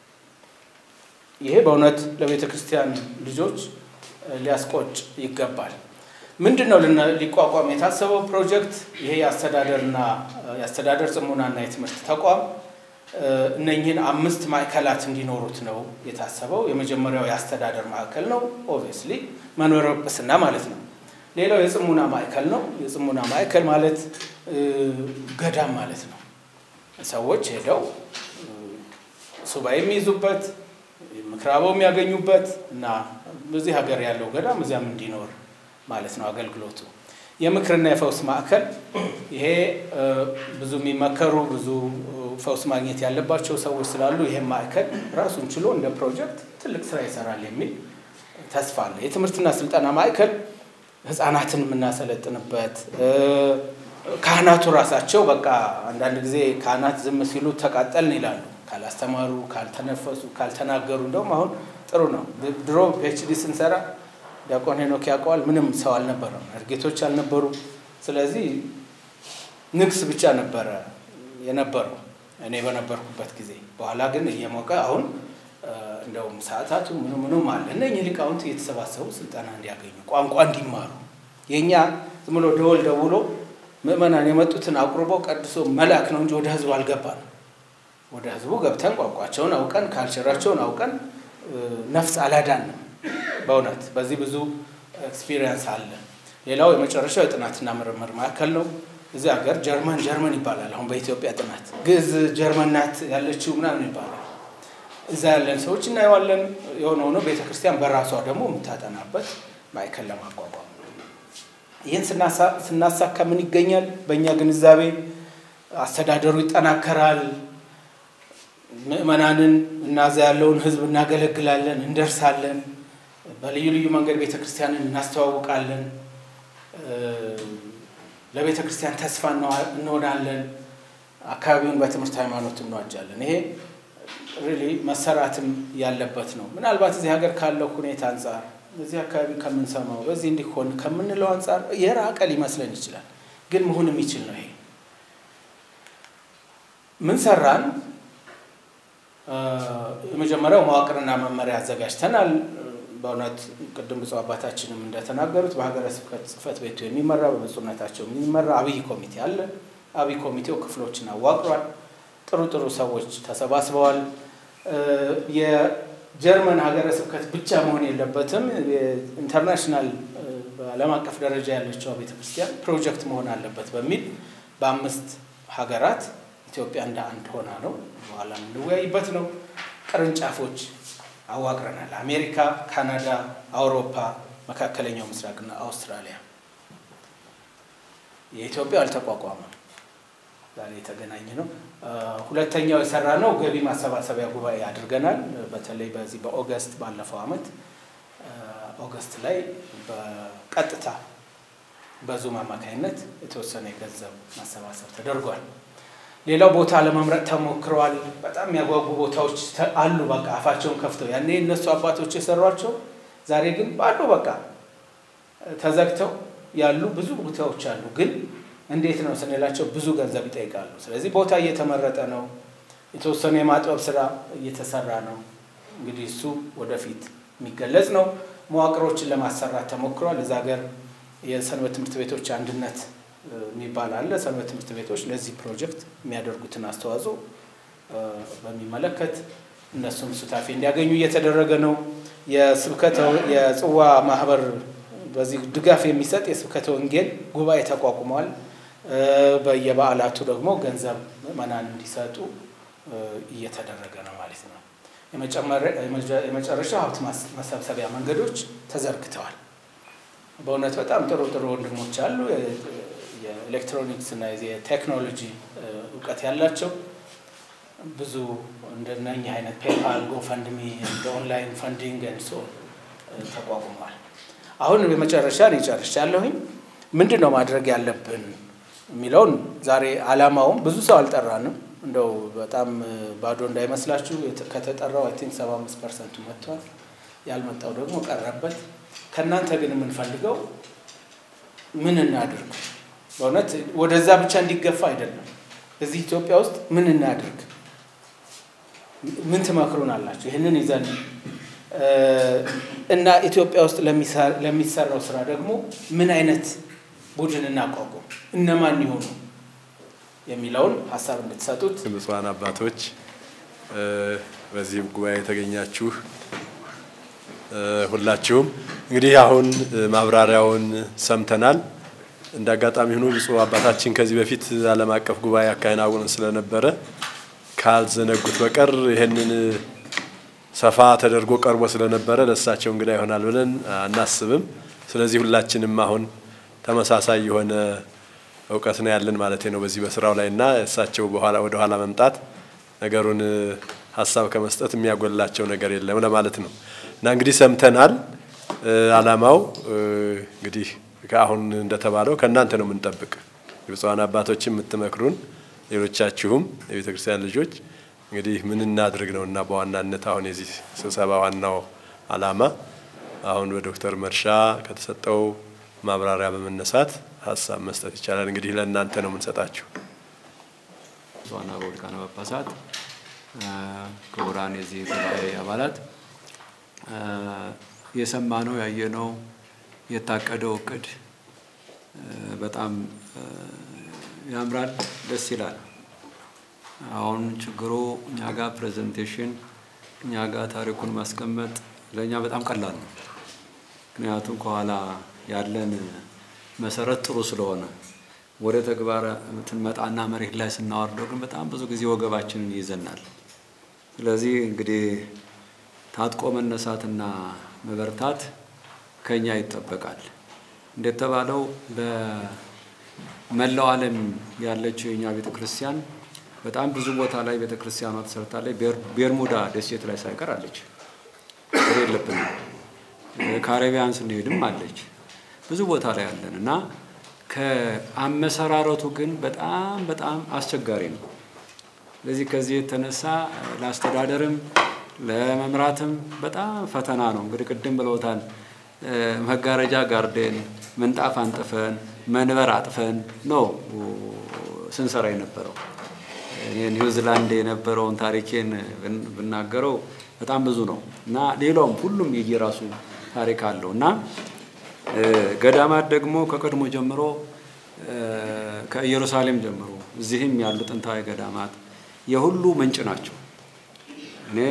ይሄ በእውነት ለቤተ ክርስቲያን ልጆች ሊያስቆጭ ይገባል። ምንድን ነው ሊቋቋም የታሰበው ፕሮጀክት? ይሄ የአስተዳደርና የአስተዳደር ጽሙናና የትምህርት ተቋም እነኝህን አምስት ማዕከላት እንዲኖሩት ነው የታሰበው። የመጀመሪያው የአስተዳደር ማዕከል ነው፣ ኦብቪየስሊ መንበረ ጵጵስና ማለት ነው። ሌላው የጽሙና ማዕከል ነው። የጽሙና ማዕከል ማለት ገዳም ማለት ነው። ሰዎች ሄደው ሱባኤ የሚይዙበት ምክራበው የሚያገኙበት እና በዚህ ሀገር ያለው ገዳም እዚያም እንዲኖር ማለት ነው አገልግሎቱ። የምክርና የፈውስ ማዕከል ይሄ ብዙ የሚመከሩ ብዙ ፈውስ ማግኘት ያለባቸው ሰዎች ስላሉ ይሄም ማዕከል ራሱን ችሎ እንደ ፕሮጀክት ትልቅ ስራ ይሰራል የሚል ተስፋ አለ። የትምህርትና ስልጠና ማዕከል ህፃናትን የምናሰለጥንበት ካህናቱ ራሳቸው በቃ አንዳንድ ጊዜ ካህናት ዝም ሲሉ ተቃጠልን ይላሉ። ካላስተማሩ፣ ካልተነፈሱ፣ ካልተናገሩ እንደውም አሁን ጥሩ ነው። ድሮ ፒኤችዲ ስንሰራ ዲያቆን ሄኖክ ያውቀዋል። ምንም ሰው አልነበረም፣ እርጌቶች አልነበሩ። ስለዚህ ንግስ ብቻ ነበረ የነበረው እኔ በነበርኩበት ጊዜ። በኋላ ግን እየሞቀ አሁን እንደውም ሰዓታቱ ምኑ ምኑም አለ። እነኝህ ሊቃውንት እየተሰባሰቡ ስልጠና እንዲያገኙ ቋንቋ እንዲማሩ የእኛ ዝም ብሎ ደወል ደውሎ ምእመናን የመጡትን አቁርቦ ቀድሶ መላክ ነው እንጂ ወደ ህዝቡ አልገባንም። ወደ ህዝቡ ገብተን ቋንቋቸውን አውቀን ካልቸራቸውን አውቀን ነፍስ አላዳንም። በእውነት በዚህ ብዙ ኤክስፒሪየንስ አለ። ሌላው የመጨረሻው የጥናትና ምርምር ማዕከል ነው። እዚህ ሀገር ጀርመን ጀርመን ይባላል። አሁን በኢትዮጵያ ጥናት ግዕዝ ጀርመን ናት ያለችው ምናምን ይባላል። እዛ ያለን ሰዎች እናየዋለን። የሆነ ሆኖ ቤተ ክርስቲያን በራሷ ደግሞ የምታጠናበት ማዕከል ለማቋቋም ይህን ስናሳካ ምን ይገኛል? በእኛ ግንዛቤ አስተዳደሩ ይጠናከራል። ምእመናንን እናዛ ያለውን ህዝብ እናገለግላለን፣ እንደርሳለን። በልዩ ልዩ መንገድ ቤተ ክርስቲያንን እናስተዋውቃለን። ለቤተ ክርስቲያን ተስፋ እንሆናለን። አካባቢውን በትምህርት ሃይማኖት እንዋጃለን። ይሄ ሪሊ መሰራትም ያለበት ነው። ምናልባት እዚህ ሀገር ካለው ሁኔታ አንጻር እዚህ አካባቢ ከምንሰማው በዚህ እንዲሆን ከምንለው አንጻር የራቀ ሊመስለን ይችላል። ግን መሆን የሚችል ነው። ይሄ ምን ሰራን? የመጀመሪያው መዋቅርና መመሪያ አዘጋጅተናል። በእውነት ቅድም ብፁዕ አባታችንም እንደተናገሩት በሀገረ ስብከት ጽሕፈት ቤቱ የሚመራ በብፁዕነታቸው የሚመራ አብይ ኮሚቴ አለ። አብይ ኮሚቴው ክፍሎችን አዋቅሯል። ጥሩ ጥሩ ሰዎች ተሰባስበዋል። የጀርመን ሀገረ ስብከት ብቻ መሆን የለበትም። ኢንተርናሽናል በዓለም አቀፍ ደረጃ ያለችው ቤተክርስቲያን ፕሮጀክት መሆን አለበት በሚል በአምስት ሀገራት ኢትዮጵያ እንደ አንድ ሆና ነው በኋላ የምንወያይበት ነው። ቅርንጫፎች አዋቅረናል። አሜሪካ፣ ካናዳ፣ አውሮፓ፣ መካከለኛው ምስራቅና አውስትራሊያ። የኢትዮጵያ አልተቋቋመም። ዛሬ የተገናኘ ነው። ሁለተኛው የሰራ ነው ገቢ ማሰባሰቢያ ጉባኤ አድርገናል። በተለይ በዚህ በኦገስት ባለፈው አመት ኦገስት ላይ በቀጥታ በዙም አማካኝነት የተወሰነ የገንዘብ ማሰባሰብ ተደርጓል። ሌላው ቦታ ለመምረጥ ተሞክረዋል። በጣም የሚያጓጉ ቦታዎች አሉ። በቃ አፋቸውን ከፍተው ያኔ እነሱ አባቶች የሰሯቸው ዛሬ ግን ባሉ በቃ ተዘግተው ያሉ ብዙ ቦታዎች አሉ። ግን እንዴት ነው ስንላቸው ብዙ ገንዘብ ይጠይቃሉ። ስለዚህ ቦታ እየተመረጠ ነው። የተወሰኑ የማጥበብ ስራ እየተሰራ ነው። እንግዲህ እሱ ወደፊት የሚገለጽ ነው። መዋቅሮችን ለማሰራት ተሞክሯል። እዛ ሀገር የሰንበት ትምህርት ቤቶች አንድነት የሚባል አለ። ሰንበት ትምህርት ቤቶች ለዚህ ፕሮጀክት የሚያደርጉትን አስተዋጽኦ በሚመለከት እነሱም ሱታፌ እንዲያገኙ እየተደረገ ነው። የስብከተ የጽዋ ማህበር በዚህ ድጋፍ የሚሰጥ የስብከተ ወንጌል ጉባኤ ተቋቁሟል። በየበዓላቱ ደግሞ ገንዘብ ምዕመናን እንዲሰጡ እየተደረገ ነው ማለት ነው። የመጨረሻው ሀብት መሰብሰቢያ መንገዶች ተዘርግተዋል። በእውነት በጣም ጥሩ ጥሩ ወንድሞች አሉ። የኤሌክትሮኒክስ እና የቴክኖሎጂ እውቀት ያላቸው ብዙ እንደነኚህ አይነት ፔፓል፣ ጎፈንድሚ፣ እንደ ኦንላይን ፈንዲንግ እንሶ ተቋቁሟል። አሁን የመጨረሻ እኔ ጨርሻለሁኝ። ምንድን ነው ማድረግ ያለብን የሚለውን ዛሬ አላማውም ብዙ ሰው አልጠራንም። እንደው በጣም ባዶ እንዳይመስላችሁ ከተጠራው አይ ቲንክ ሰባ አምስት ፐርሰንቱ መጥቷል። ያልመጣው ደግሞ ቀረበት። ከእናንተ ግን የምንፈልገው ምን እናድርግ? በእውነት ወደዛ ብቻ እንዲገፋ አይደለም። እዚህ ኢትዮጵያ ውስጥ ምን እናድርግ? ምን ትመክሩን አላችሁ? ይህንን ይዘን እና ኢትዮጵያ ውስጥ ለሚሰራው ስራ ደግሞ ምን አይነት ቡድን እናቋቁም፣ እነማን ይሆኑ የሚለውን ሀሳብ እንድትሰጡት ብፁዓን አባቶች በዚህ ጉባኤ የተገኛችሁ ሁላችሁም እንግዲህ አሁን ማብራሪያውን ሰምተናል። እንደ አጋጣሚ ሆኖ ብፁዕ አባታችን ከዚህ በፊት ዓለም አቀፍ ጉባኤ አካሄናውን ስለነበረ ካልዘነጉት በቀር ይህንን ሰፋ ተደርጎ ቀርቦ ስለነበረ ለእሳቸው እንግዳ ይሆናል ብለን አናስብም። ስለዚህ ሁላችንም አሁን ተመሳሳይ የሆነ እውቀት ነው ያለን ማለት ነው በዚህ በስራው ላይ እና እሳቸው በኋላ ወደ ኋላ መምጣት ነገሩን ሀሳብ ከመስጠት የሚያጎላቸው ነገር የለም ለማለት ነው እና እንግዲህ ሰምተናል። አላማው እንግዲህ ከአሁን እንደተባለው ከእናንተ ነው የምንጠብቅ የብፁዓን አባቶችን የምትመክሩን ሌሎቻችሁም የቤተ ክርስቲያን ልጆች እንግዲህ ምን እናድርግ ነው እና በዋናነት አሁን የዚህ ስብሰባ ዋናው አላማ አሁን በዶክተር መርሻ ከተሰጠው ማብራሪያ በመነሳት ሀሳብ መስጠት ይቻላል። እንግዲህ ለእናንተ ነው የምንሰጣችሁ። ብፁዓን አበው ሊቃነ ጳጳሳት፣ ክቡራን የዚህ ጉባኤ አባላት የሰማነው ያየነው የታቀደው እቅድ በጣም ያምራል፣ ደስ ይላል። አሁን ችግሩ እኛ ጋር ፕሬዘንቴሽን እኛ ጋር ታሪኩን ማስቀመጥ ለእኛ በጣም ቀላል ነው። ምክንያቱም ከኋላ ያለን መሰረት ጥሩ ስለሆነ ወደ ተግባር ትንመጣና መሬት ላይ ስናወርደው ግን በጣም ብዙ ጊዜ ወገባችንን ይይዘናል። ስለዚህ እንግዲህ ታጥቆ መነሳትና መበርታት ከኛ ይጠበቃል። እንደተባለው በመላው ዓለም ያለችው የኛ ቤተ ክርስቲያን በጣም ብዙ ቦታ ላይ ቤተ ክርስቲያኗ ተሰርታለች። ቤርሙዳ ደሴት ላይ ሳይቀር አለች። ችግር የለብንም። ካሪቢያን ስንሄድም አለች። ብዙ ቦታ ላይ አለን እና ከአመሰራረቱ ግን በጣም በጣም አስቸጋሪ ነው። ስለዚህ ከዚህ የተነሳ ለአስተዳደርም ለመምራትም በጣም ፈተና ነው። እንግዲህ ቅድም ብለውታል። መጋረጃ ጋርደን፣ ምንጣፍ አንጥፈን፣ መንበር አጥፈን ነው ስንሰራ የነበረው። ኒውዚላንድ የነበረውን ታሪኬን ብናገረው በጣም ብዙ ነው እና ሌላውም ሁሉም የየራሱ ታሪክ አለው እና ገዳማት ደግሞ ከቀድሞ ጀምሮ ከኢየሩሳሌም ጀምሮ እዚህም ያሉ ጥንታዊ ገዳማት የሁሉ ምንጭ ናቸው። እኔ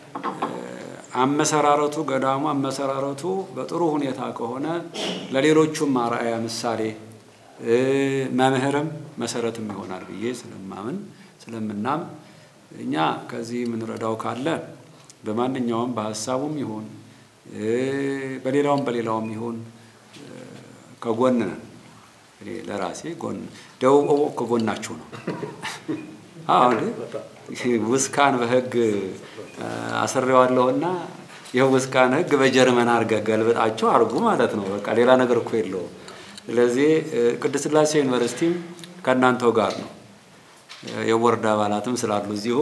አመሰራረቱ ገዳሙ አመሰራረቱ በጥሩ ሁኔታ ከሆነ ለሌሎቹም አርአያ ምሳሌ መምህርም መሰረትም ይሆናል ብዬ ስለማምን ስለምናም እኛ ከዚህ የምንረዳው ካለ በማንኛውም በሀሳቡም ይሁን በሌላውም በሌላውም ይሁን ከጎን ነን። እኔ ለራሴ ጎን ደቡብ ኦቦ ከጎናችሁ ነው። አሁን ውስካን በህግ አስሬዋለሁና ይህ ውስካን ህግ በጀርመን አርገ ገልብጣችሁ አርጉ ማለት ነው። በቃ ሌላ ነገር እኮ የለውም። ስለዚህ ቅድስት ሥላሴ ዩኒቨርሲቲም ከእናንተው ጋር ነው። የቦርድ አባላትም ስላሉ እዚሁ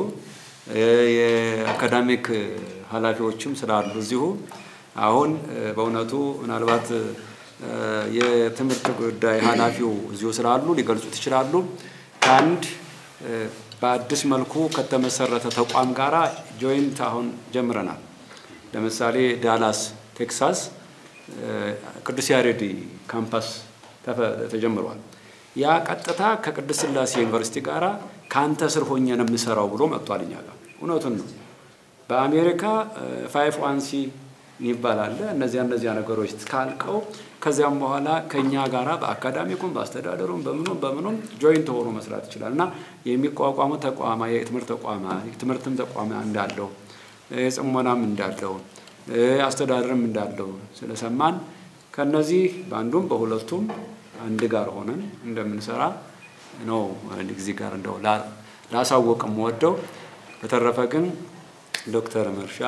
የአካዳሚክ ኃላፊዎችም ስላሉ እዚሁ አሁን በእውነቱ ምናልባት የትምህርት ጉዳይ ኃላፊው እዚሁ ስላሉ ሊገልጹት ይችላሉ። ከአንድ በአዲስ መልኩ ከተመሰረተ ተቋም ጋራ ጆይንት አሁን ጀምረናል። ለምሳሌ ዳላስ ቴክሳስ ቅዱስ ያሬድ ካምፓስ ተጀምሯል። ያ ቀጥታ ከቅድስት ሥላሴ ዩኒቨርሲቲ ጋራ ከአንተ ስር ሆኜ ነው የምሰራው ብሎ መጥቷል እኛ ጋር። እውነቱን ነው። በአሜሪካ ፋይፍ ዋን ሲ ይባላል። እነዚያ እነዚያ ነገሮች ካልቀው ከዚያም በኋላ ከእኛ ጋራ በአካዳሚኩም በአስተዳደሩም በምኑም በምኑም ጆይንት ሆኖ መስራት ይችላል እና የሚቋቋሙ ተቋማ የትምህርት ተቋማ የትምህርትም ተቋማ እንዳለው የጽሞናም እንዳለው አስተዳደርም እንዳለው ስለሰማን ከነዚህ በአንዱም በሁለቱም አንድ ጋር ሆነን እንደምንሰራ ነው ጊዜ ጋር እንደው ላሳወቅ የምወደው። በተረፈ ግን ዶክተር መርሻ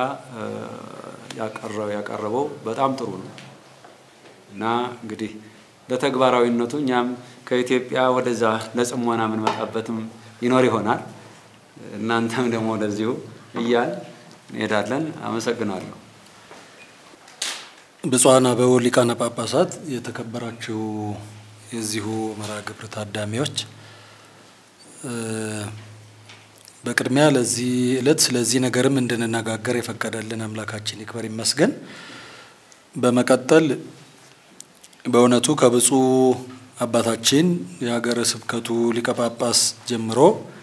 ያቀረበው በጣም ጥሩ ነው እና እንግዲህ ለተግባራዊነቱ እኛም ከኢትዮጵያ ወደዛ ለጽሞና የምንመጣበትም ይኖር ይሆናል። እናንተም ደግሞ ወደዚሁ እያል እንሄዳለን። አመሰግናለሁ። ብፁዓን አበው ሊቃነ ጳጳሳት፣ የተከበራችሁ የዚሁ መርሃ ግብር ታዳሚዎች፣ በቅድሚያ ለዚህ ዕለት ስለዚህ ነገርም እንድንነጋገር የፈቀደልን አምላካችን ይክበር ይመስገን። በመቀጠል በእውነቱ ከብፁዕ አባታችን የሀገረ ስብከቱ ሊቀ ጳጳስ ጀምሮ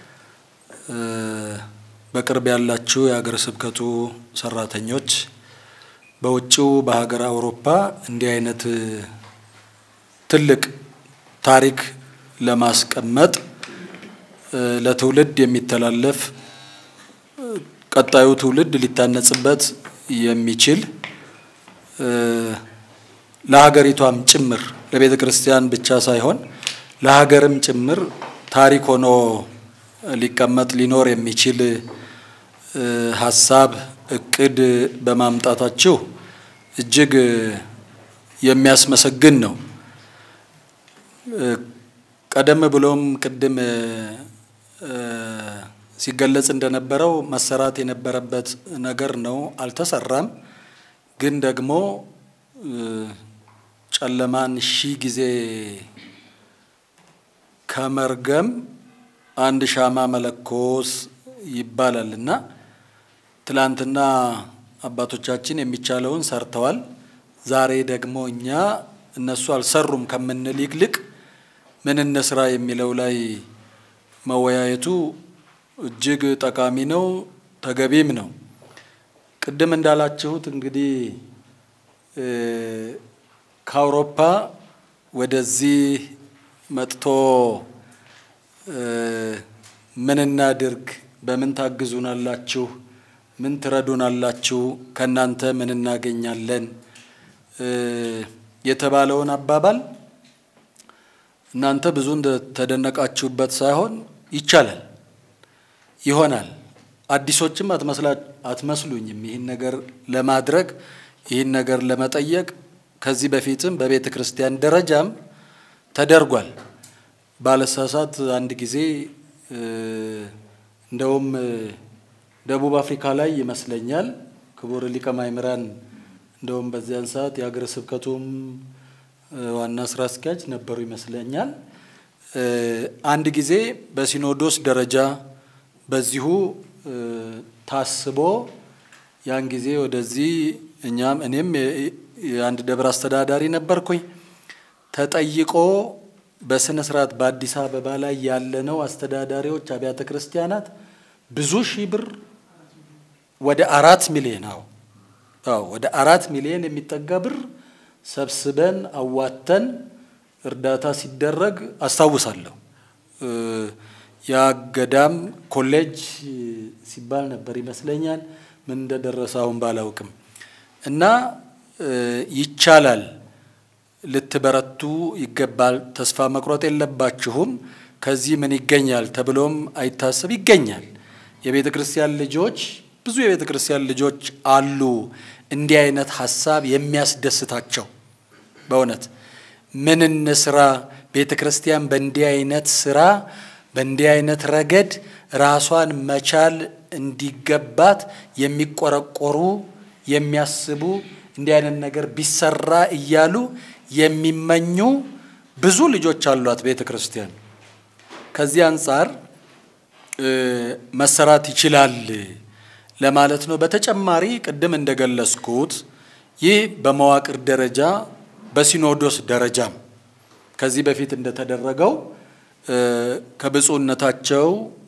በቅርብ ያላችሁ የሀገረ ስብከቱ ሰራተኞች በውጭው በሀገር አውሮፓ እንዲህ አይነት ትልቅ ታሪክ ለማስቀመጥ ለትውልድ የሚተላለፍ ቀጣዩ ትውልድ ሊታነጽበት የሚችል ለሀገሪቷም ጭምር ለቤተ ክርስቲያን ብቻ ሳይሆን ለሀገርም ጭምር ታሪክ ሆኖ ሊቀመጥ ሊኖር የሚችል ሀሳብ እቅድ በማምጣታችሁ እጅግ የሚያስመሰግን ነው። ቀደም ብሎም ቅድም ሲገለጽ እንደነበረው መሰራት የነበረበት ነገር ነው፣ አልተሰራም። ግን ደግሞ ጨለማን ሺህ ጊዜ ከመርገም አንድ ሻማ መለኮስ ይባላል እና ትላንትና አባቶቻችን የሚቻለውን ሰርተዋል። ዛሬ ደግሞ እኛ እነሱ አልሰሩም ከምንል ይልቅ ምን እንስራ የሚለው ላይ መወያየቱ እጅግ ጠቃሚ ነው፣ ተገቢም ነው። ቅድም እንዳላችሁት እንግዲህ ከአውሮፓ ወደዚህ መጥቶ ምን እናድርግ፣ በምን ታግዙናላችሁ፣ ምን ትረዱናላችሁ፣ ከእናንተ ምን እናገኛለን የተባለውን አባባል እናንተ ብዙ እንደተደነቃችሁበት ሳይሆን ይቻላል፣ ይሆናል። አዲሶችም አትመስሉኝም። ይህን ነገር ለማድረግ ይህን ነገር ለመጠየቅ ከዚህ በፊትም በቤተ ክርስቲያን ደረጃም ተደርጓል። ባለሳሳት አንድ ጊዜ እንደውም ደቡብ አፍሪካ ላይ ይመስለኛል ክቡር ሊቀ ማእምራን እንደውም በዚያን ሰዓት የሀገረ ስብከቱም ዋና ስራ አስኪያጅ ነበሩ ይመስለኛል። አንድ ጊዜ በሲኖዶስ ደረጃ በዚሁ ታስቦ ያን ጊዜ ወደዚህ እኛም እኔም የአንድ ደብር አስተዳዳሪ ነበርኩኝ። ተጠይቆ በስነ ስርዓት በአዲስ አበባ ላይ ያለነው አስተዳዳሪዎች አብያተ ክርስቲያናት ብዙ ሺህ ብር ወደ አራት ሚሊዮን አዎ አዎ ወደ አራት ሚሊዮን የሚጠጋ ብር ሰብስበን አዋተን እርዳታ ሲደረግ አስታውሳለሁ። ያ ገዳም ኮሌጅ ሲባል ነበር ይመስለኛል። ምን እንደደረሰ አሁን ባላውቅም እና ይቻላል፣ ልትበረቱ ይገባል፣ ተስፋ መቁረጥ የለባችሁም፣ ከዚህ ምን ይገኛል ተብሎም አይታሰብ ይገኛል። የቤተ ክርስቲያን ልጆች ብዙ የቤተ ክርስቲያን ልጆች አሉ እንዲህ አይነት ሀሳብ የሚያስደስታቸው በእውነት ምን እንስራ ቤተ ክርስቲያን በእንዲህ አይነት ስራ በእንዲህ አይነት ረገድ ራሷን መቻል እንዲገባት የሚቆረቆሩ የሚያስቡ እንዲህ አይነት ነገር ቢሰራ እያሉ የሚመኙ ብዙ ልጆች አሏት ቤተ ክርስቲያን። ከዚህ አንጻር መሰራት ይችላል ለማለት ነው። በተጨማሪ ቅድም እንደገለጽኩት ይህ በመዋቅር ደረጃ በሲኖዶስ ደረጃም ከዚህ በፊት እንደተደረገው ከብፁዕነታቸው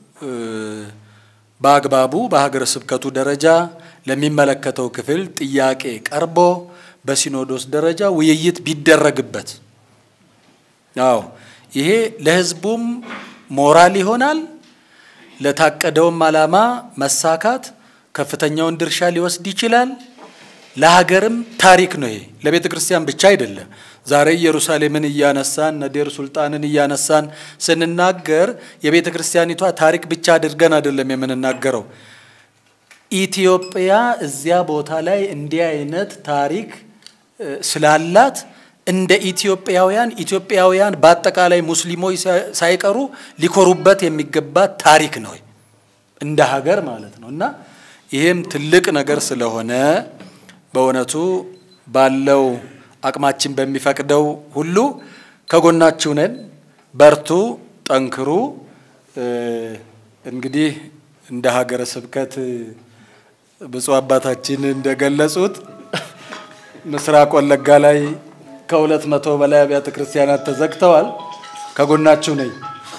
በአግባቡ በሀገረ ስብከቱ ደረጃ ለሚመለከተው ክፍል ጥያቄ ቀርቦ በሲኖዶስ ደረጃ ውይይት ቢደረግበት፣ አዎ ይሄ ለሕዝቡም ሞራል ይሆናል፣ ለታቀደውም ዓላማ መሳካት ከፍተኛውን ድርሻ ሊወስድ ይችላል። ለሀገርም ታሪክ ነው። ይሄ ለቤተ ክርስቲያን ብቻ አይደለም። ዛሬ ኢየሩሳሌምን እያነሳን ነዴር ሱልጣንን እያነሳን ስንናገር የቤተ ክርስቲያኒቷ ታሪክ ብቻ አድርገን አይደለም የምንናገረው። ኢትዮጵያ እዚያ ቦታ ላይ እንዲህ አይነት ታሪክ ስላላት እንደ ኢትዮጵያውያን ኢትዮጵያውያን በአጠቃላይ ሙስሊሞች ሳይቀሩ ሊኮሩበት የሚገባት ታሪክ ነው እንደ ሀገር ማለት ነው እና ይህም ትልቅ ነገር ስለሆነ በእውነቱ ባለው አቅማችን በሚፈቅደው ሁሉ ከጎናችሁ ነን። በርቱ፣ ጠንክሩ። እንግዲህ እንደ ሀገረ ስብከት ብፁዕ አባታችን እንደገለጹት ምስራቅ ወለጋ ላይ ከሁለት መቶ በላይ አብያተ ክርስቲያናት ተዘግተዋል። ከጎናችሁ ነኝ።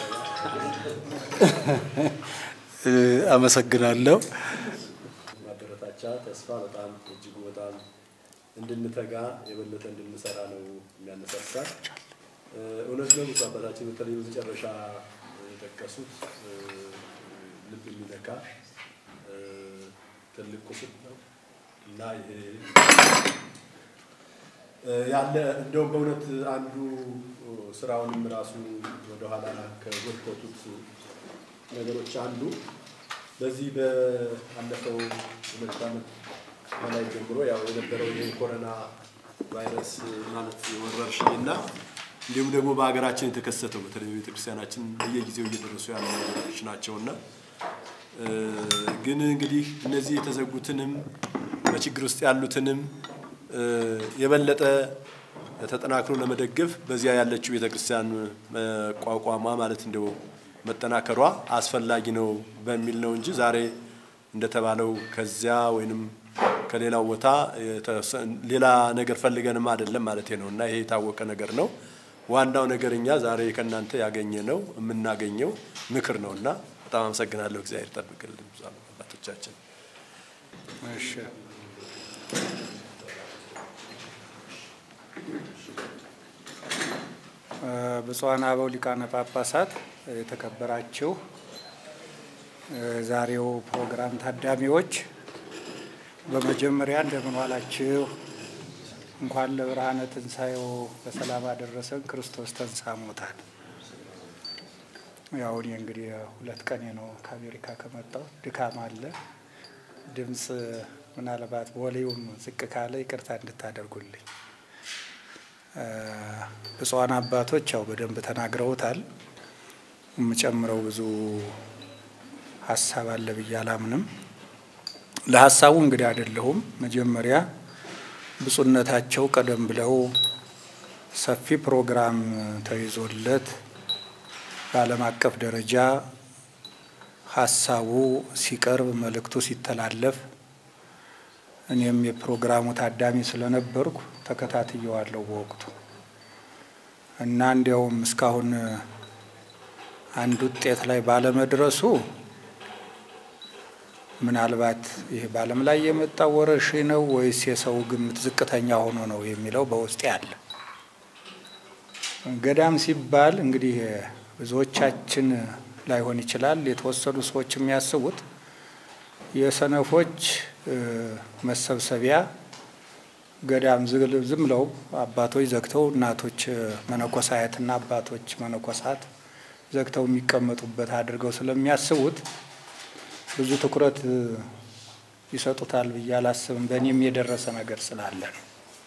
አመሰግናለሁ። ማበረታቻ ተስፋ በጣም እጅጉ በጣም እንድንተጋ የበለጠ እንድንሰራ ነው የሚያነሳሳ። እውነት ነው ብፁዕ አባታችን በተለይ በመጨረሻ የጠቀሱት ልብ የሚነካ ትልቅ ቁስል ነው እና ይሄ ያለ እንደውም በእውነት አንዱ ስራውንም ራሱ ወደኋላ ከጎተቱት ነገሮች አንዱ በዚህ በአለፈው ሁለት ዓመት በላይ ጀምሮ ያው የነበረው የኮሮና ቫይረስ ማለት ወረርሽኝ እና እንዲሁም ደግሞ በሀገራችን የተከሰተው በተለይ ቤተክርስቲያናችን በየጊዜው እየደረሱ ያሉ ነገሮች ናቸው እና ግን እንግዲህ እነዚህ የተዘጉትንም በችግር ውስጥ ያሉትንም የበለጠ ተጠናክሮ ለመደገፍ በዚያ ያለችው ቤተክርስቲያን መቋቋሟ ማለት እንደው መጠናከሯ አስፈላጊ ነው በሚል ነው እንጂ ዛሬ እንደተባለው ከዚያ ወይንም ከሌላው ቦታ ሌላ ነገር ፈልገንም አይደለም ማለት ነው እና ይሄ የታወቀ ነገር ነው። ዋናው ነገር እኛ ዛሬ ከእናንተ ያገኘ ነው የምናገኘው ምክር ነው እና በጣም አመሰግናለሁ። እግዚአብሔር ይጠብቅልን አባቶቻችን። እሺ ብፁዓን አበው ሊቃነ ጳጳሳት፣ የተከበራችሁ ዛሬው ፕሮግራም ታዳሚዎች፣ በመጀመሪያ እንደምን ዋላችሁ? እንኳን ለብርሃነ ትንሣኤው በሰላም አደረሰን። ክርስቶስ ተንሥአ እሙታን። ያው እኔ እንግዲህ ሁለት ቀኔ ነው ከአሜሪካ ከመጣሁ። ድካም አለ፣ ድምፅ ምናልባት ቦሌውም ዝቅ ካለ ይቅርታ እንድታደርጉልኝ። ብፁዓን አባቶች ያው በደንብ ተናግረውታል። የምጨምረው ብዙ ሀሳብ አለ ብዬ አላምንም። ለሀሳቡ እንግዲህ አይደለሁም። መጀመሪያ ብፁዕነታቸው ቀደም ብለው ሰፊ ፕሮግራም ተይዞለት በዓለም አቀፍ ደረጃ ሀሳቡ ሲቀርብ መልእክቱ ሲተላለፍ እኔም የፕሮግራሙ ታዳሚ ስለነበርኩ ተከታትየዋለሁ በወቅቱ እና እንዲያውም እስካሁን አንድ ውጤት ላይ ባለመድረሱ ምናልባት ይሄ በዓለም ላይ የመጣው ወረርሽኝ ነው ወይስ የሰው ግምት ዝቅተኛ ሆኖ ነው የሚለው በውስጤ አለ። ገዳም ሲባል እንግዲህ ብዙዎቻችን ላይሆን ይችላል። የተወሰኑ ሰዎች የሚያስቡት የሰነፎች መሰብሰቢያ ገዳም ዝም ብለው አባቶች ዘግተው እናቶች መነኮሳያትና አባቶች መነኮሳት ዘግተው የሚቀመጡበት አድርገው ስለሚያስቡት ብዙ ትኩረት ይሰጡታል ብዬ አላስብም። በእኔም የደረሰ ነገር ስላለ ነው።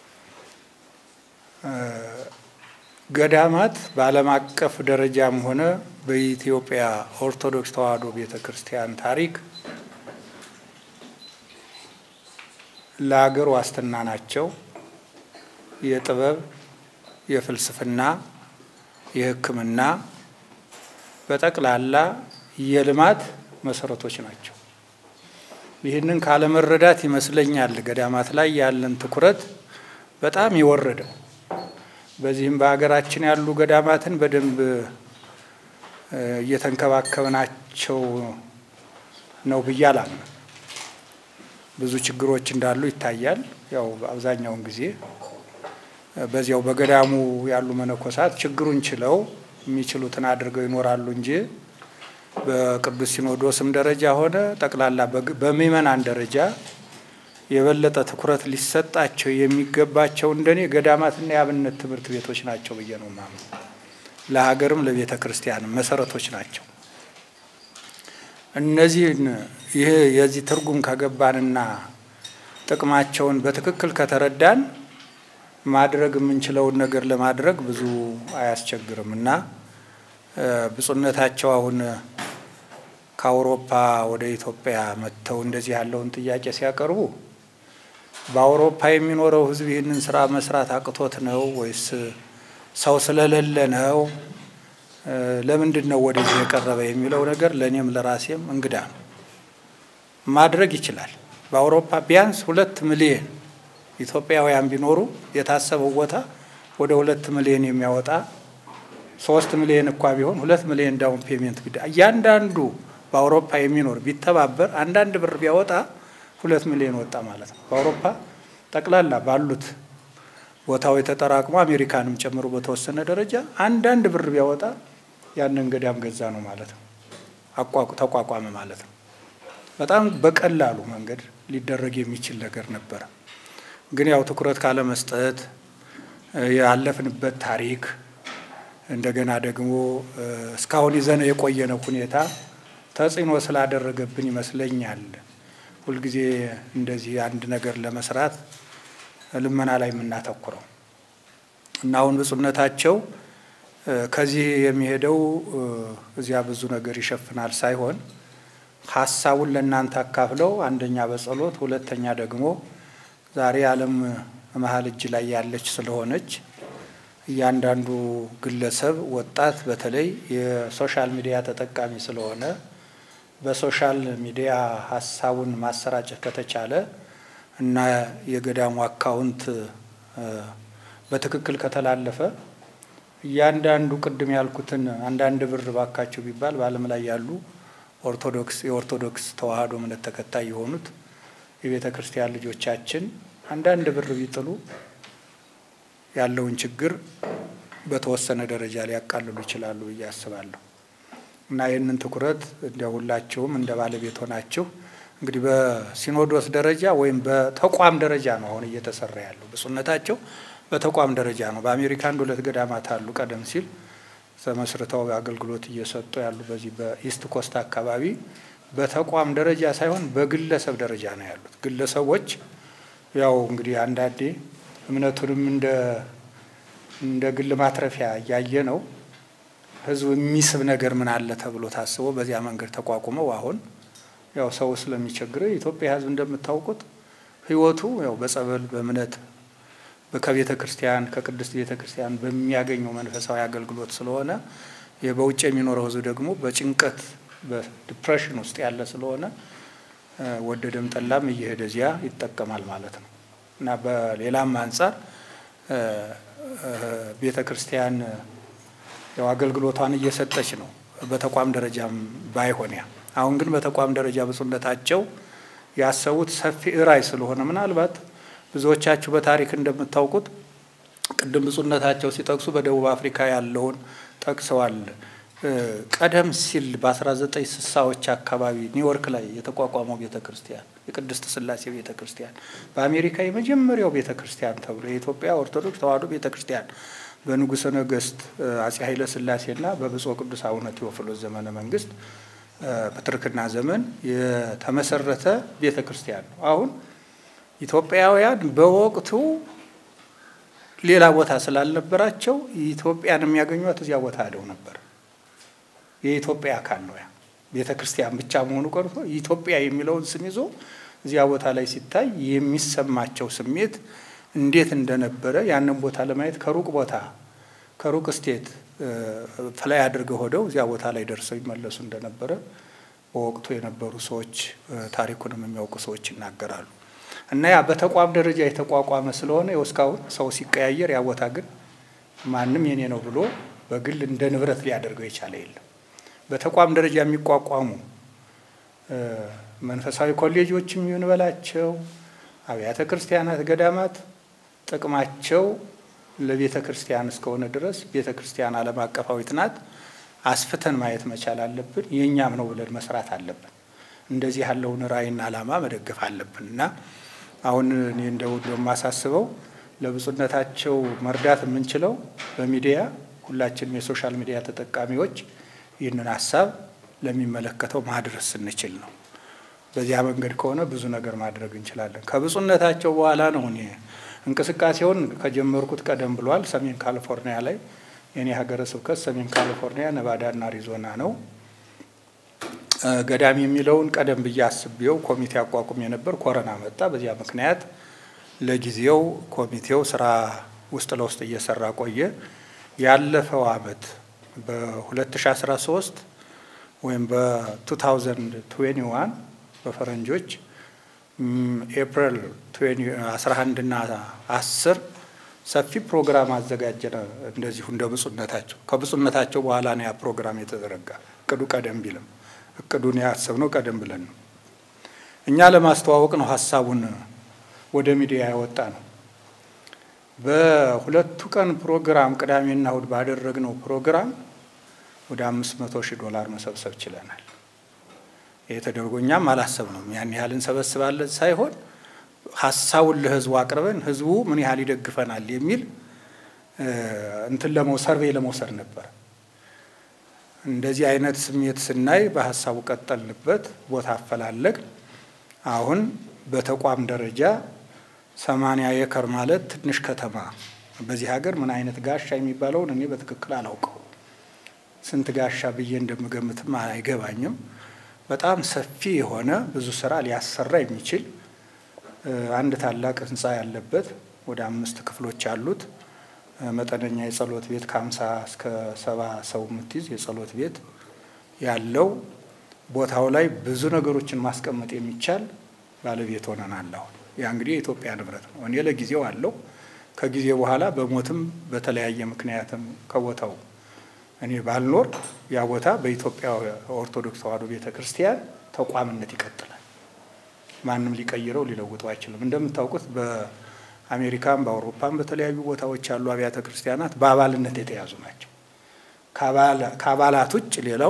ገዳማት በዓለም አቀፍ ደረጃም ሆነ በኢትዮጵያ ኦርቶዶክስ ተዋሕዶ ቤተ ክርስቲያን ታሪክ ለሀገር ዋስትና ናቸው። የጥበብ፣ የፍልስፍና፣ የሕክምና በጠቅላላ የልማት መሰረቶች ናቸው። ይህንን ካለመረዳት ይመስለኛል ገዳማት ላይ ያለን ትኩረት በጣም የወረደው። በዚህም በሀገራችን ያሉ ገዳማትን በደንብ እየተንከባከብናቸው ነው ብዬ አላምንም። ብዙ ችግሮች እንዳሉ ይታያል። ያው አብዛኛውን ጊዜ በዚያው በገዳሙ ያሉ መነኮሳት ችግሩን ችለው የሚችሉትን አድርገው ይኖራሉ እንጂ በቅዱስ ሲኖዶስም ደረጃ ሆነ ጠቅላላ በምእመናን ደረጃ የበለጠ ትኩረት ሊሰጣቸው የሚገባቸው እንደኔ ገዳማትና የአብነት ትምህርት ቤቶች ናቸው ብዬ ነው የማምነው። ለሀገርም ለቤተ ክርስቲያንም መሰረቶች ናቸው። እነዚህን ይህ የዚህ ትርጉም ከገባንና ጥቅማቸውን በትክክል ከተረዳን ማድረግ የምንችለውን ነገር ለማድረግ ብዙ አያስቸግርም እና ብፁዕነታቸው አሁን ከአውሮፓ ወደ ኢትዮጵያ መጥተው እንደዚህ ያለውን ጥያቄ ሲያቀርቡ በአውሮፓ የሚኖረው ሕዝብ ይህንን ስራ መስራት አቅቶት ነው ወይስ ሰው ስለሌለ ነው? ለምንድን ነው ወደዚህ የቀረበ የሚለው ነገር ለእኔም ለራሴም እንግዳ ነው። ማድረግ ይችላል። በአውሮፓ ቢያንስ ሁለት ሚሊዮን ኢትዮጵያውያን ቢኖሩ የታሰበው ቦታ ወደ ሁለት ሚሊዮን የሚያወጣ ሶስት ሚሊዮን እኳ ቢሆን ሁለት ሚሊዮን ዳውን ፔሜንት ቢዳ እያንዳንዱ በአውሮፓ የሚኖር ቢተባበር አንዳንድ ብር ቢያወጣ ሁለት ሚሊዮን ወጣ ማለት ነው። በአውሮፓ ጠቅላላ ባሉት ቦታው የተጠራቅሞ አሜሪካንም ጨምሮ በተወሰነ ደረጃ አንዳንድ ብር ቢያወጣ ያንን ገዳም ገዛ ነው ማለት ነው። ተቋቋመ ማለት ነው። በጣም በቀላሉ መንገድ ሊደረግ የሚችል ነገር ነበረ። ግን ያው ትኩረት ካለመስጠት ያለፍንበት ታሪክ እንደገና ደግሞ እስካሁን ይዘን የቆየነው ሁኔታ ተጽዕኖ ስላደረገብን ይመስለኛል ሁልጊዜ እንደዚህ አንድ ነገር ለመስራት ልመና ላይ የምናተኩረው እና አሁን ብፁዕነታቸው ከዚህ የሚሄደው እዚያ ብዙ ነገር ይሸፍናል ሳይሆን ሀሳቡን ለእናንተ አካፍለው አንደኛ በጸሎት ሁለተኛ ደግሞ ዛሬ ዓለም መሀል እጅ ላይ ያለች ስለሆነች እያንዳንዱ ግለሰብ ወጣት በተለይ የሶሻል ሚዲያ ተጠቃሚ ስለሆነ በሶሻል ሚዲያ ሀሳቡን ማሰራጨት ከተቻለ እና የገዳሙ አካውንት በትክክል ከተላለፈ እያንዳንዱ ቅድም ያልኩትን አንዳንድ ብር ባካቸው ቢባል በዓለም ላይ ያሉ ኦርቶዶክስ የኦርቶዶክስ ተዋሕዶ እምነት ተከታይ የሆኑት የቤተ ክርስቲያን ልጆቻችን አንዳንድ ብር ቢጥሉ ያለውን ችግር በተወሰነ ደረጃ ሊያቃልሉ ይችላሉ ብዬ አስባለሁ እና ይህንን ትኩረት እንደ ሁላችሁም እንደ ባለቤት ሆናችሁ እንግዲህ በሲኖዶስ ደረጃ ወይም በተቋም ደረጃ ነው አሁን እየተሰራ ያለው። ብፁዕነታቸው በተቋም ደረጃ ነው። በአሜሪካ አንድ ሁለት ገዳማት አሉ ቀደም ሲል ተመስርተው አገልግሎት እየሰጡ ያሉ በዚህ በኢስት ኮስት አካባቢ በተቋም ደረጃ ሳይሆን በግለሰብ ደረጃ ነው ያሉት። ግለሰቦች ያው እንግዲህ አንዳንዴ እምነቱንም እንደ እንደ ግል ማትረፊያ እያየ ነው ህዝብ የሚስብ ነገር ምን አለ ተብሎ ታስቦ በዚያ መንገድ ተቋቁመው አሁን ያው ሰው ስለሚቸግረው የኢትዮጵያ ህዝብ እንደምታውቁት ህይወቱ ያው በጸበል በእምነት ከቤተ ክርስቲያን ከቅድስት ቤተ ክርስቲያን በሚያገኘው መንፈሳዊ አገልግሎት ስለሆነ በውጭ የሚኖረው ህዝብ ደግሞ በጭንቀት በዲፕሬሽን ውስጥ ያለ ስለሆነ ወደደም ጠላም እየሄደ እዚያ ይጠቀማል ማለት ነው እና በሌላም አንጻር ቤተ ክርስቲያን ያው አገልግሎቷን እየሰጠች ነው። በተቋም ደረጃም ባይሆን ያ አሁን ግን በተቋም ደረጃ ብፁዕነታቸው ያሰቡት ሰፊ ራዕይ ስለሆነ ምናልባት ብዙዎቻችሁ በታሪክ እንደምታውቁት ቅድም ብፁዕነታቸው ሲጠቅሱ በደቡብ አፍሪካ ያለውን ጠቅሰዋል። ቀደም ሲል በ1960ዎች አካባቢ ኒውዮርክ ላይ የተቋቋመው ቤተ ክርስቲያን የቅድስት ስላሴ ቤተ ክርስቲያን በአሜሪካ የመጀመሪያው ቤተ ክርስቲያን ተብሎ የኢትዮጵያ ኦርቶዶክስ ተዋሕዶ ቤተ ክርስቲያን በንጉሠ ነገሥት አጼ ኃይለ ሥላሴና በብፁዕ ቅዱስ አቡነ ቴዎፍሎስ ዘመነ መንግስት በትርክና ዘመን የተመሰረተ ቤተ ክርስቲያን ነው። አሁን ኢትዮጵያውያን በወቅቱ ሌላ ቦታ ስላልነበራቸው ኢትዮጵያን የሚያገኟት እዚያ ቦታ ሄደው ነበር። የኢትዮጵያ አካል ነው ያ ቤተ ክርስቲያን ብቻ መሆኑ ቀርቶ ኢትዮጵያ የሚለውን ስም ይዞ እዚያ ቦታ ላይ ሲታይ የሚሰማቸው ስሜት እንዴት እንደነበረ ያንን ቦታ ለማየት ከሩቅ ቦታ ከሩቅ ስቴት ፍላይ አድርገው ሆደው እዚያ ቦታ ላይ ደርሰው ይመለሱ እንደነበረ በወቅቱ የነበሩ ሰዎች ታሪኩንም የሚያውቁ ሰዎች ይናገራሉ። እና ያ በተቋም ደረጃ የተቋቋመ ስለሆነ ያው እስካሁን ሰው ሲቀያየር ያ ቦታ ግን ማንም የኔ ነው ብሎ በግል እንደ ንብረት ሊያደርገው የቻለ የለም። በተቋም ደረጃ የሚቋቋሙ መንፈሳዊ ኮሌጆችም ይሁን በላቸው አብያተ ክርስቲያናት፣ ገዳማት ጥቅማቸው ለቤተ ክርስቲያን እስከሆነ ድረስ ቤተ ክርስቲያን ዓለም አቀፋዊት ናት። አስፍተን ማየት መቻል አለብን። የእኛም ነው ብለን መስራት አለብን። እንደዚህ ያለውን ራዕይና ዓላማ መደገፍ አለብን እና አሁን እኔ እንደው እንደማሳስበው ለብፁዕነታቸው መርዳት የምንችለው በሚዲያ ሁላችንም የሶሻል ሚዲያ ተጠቃሚዎች ይህንን ሀሳብ ለሚመለከተው ማድረስ ስንችል ነው። በዚያ መንገድ ከሆነ ብዙ ነገር ማድረግ እንችላለን። ከብፁዕነታቸው በኋላ ነው እኔ እንቅስቃሴውን ከጀመርኩት ቀደም ብሏል። ሰሜን ካሊፎርኒያ ላይ የኔ ሀገረ ስብከት ሰሜን ካሊፎርኒያ፣ ነቫዳና አሪዞና ነው። ገዳም የሚለውን ቀደም ብዬ አስቤው ኮሚቴ አቋቁም የነበር ኮረና መጣ። በዚያ ምክንያት ለጊዜው ኮሚቴው ስራ ውስጥ ለውስጥ እየሰራ ቆየ። ያለፈው አመት በ2013 ወይም በ2021 በፈረንጆች ኤፕሪል 11 እና 10 ሰፊ ፕሮግራም አዘጋጀነ። እንደዚሁ እንደ ብፁዕነታቸው ከብፁዕነታቸው በኋላ ነው ያ ፕሮግራም የተዘረጋ። እቅዱ ቀደም ቢልም እቅዱን ያሰብነው ቀደም ብለን ነው። እኛ ለማስተዋወቅ ነው ሀሳቡን ወደ ሚዲያ ያወጣ ነው። በሁለቱ ቀን ፕሮግራም ቅዳሜና እሁድ ባደረግነው ፕሮግራም ወደ አምስት መቶ ሺህ ዶላር መሰብሰብ ችለናል። ይህ ተደርጎ እኛም አላሰብነውም ያን ያህል እንሰበስባለን ሳይሆን ሀሳቡን ለህዝቡ አቅርበን ህዝቡ ምን ያህል ይደግፈናል የሚል እንትን ለመው ሰርቬይ ለመውሰድ ነበር። እንደዚህ አይነት ስሜት ስናይ በሀሳቡ ቀጠልንበት፣ ቦታ አፈላለግ። አሁን በተቋም ደረጃ ሰማንያ ኤከር ማለት ትንሽ ከተማ በዚህ ሀገር ምን አይነት ጋሻ የሚባለውን እኔ በትክክል አላውቀው። ስንት ጋሻ ብዬ እንደምገምትም አይገባኝም። በጣም ሰፊ የሆነ ብዙ ስራ ሊያሰራ የሚችል አንድ ታላቅ ህንፃ ያለበት ወደ አምስት ክፍሎች ያሉት መጠነኛ የጸሎት ቤት ከሀምሳ እስከ ሰባ ሰው የምትይዝ የጸሎት ቤት ያለው ቦታው ላይ ብዙ ነገሮችን ማስቀመጥ የሚቻል ባለቤት ሆነናል። አሁን ያ እንግዲህ የኢትዮጵያ ንብረት ነው። እኔ ለጊዜው አለው። ከጊዜ በኋላ በሞትም በተለያየ ምክንያትም ከቦታው እኔ ባልኖር ያ ቦታ በኢትዮጵያ ኦርቶዶክስ ተዋሕዶ ቤተ ክርስቲያን ተቋምነት ይቀጥላል። ማንም ሊቀይረው ሊለውጠው አይችልም። እንደምታውቁት በአሜሪካም በአውሮፓም በተለያዩ ቦታዎች ያሉ አብያተ ክርስቲያናት በአባልነት የተያዙ ናቸው። ከአባላት ውጭ ሌላው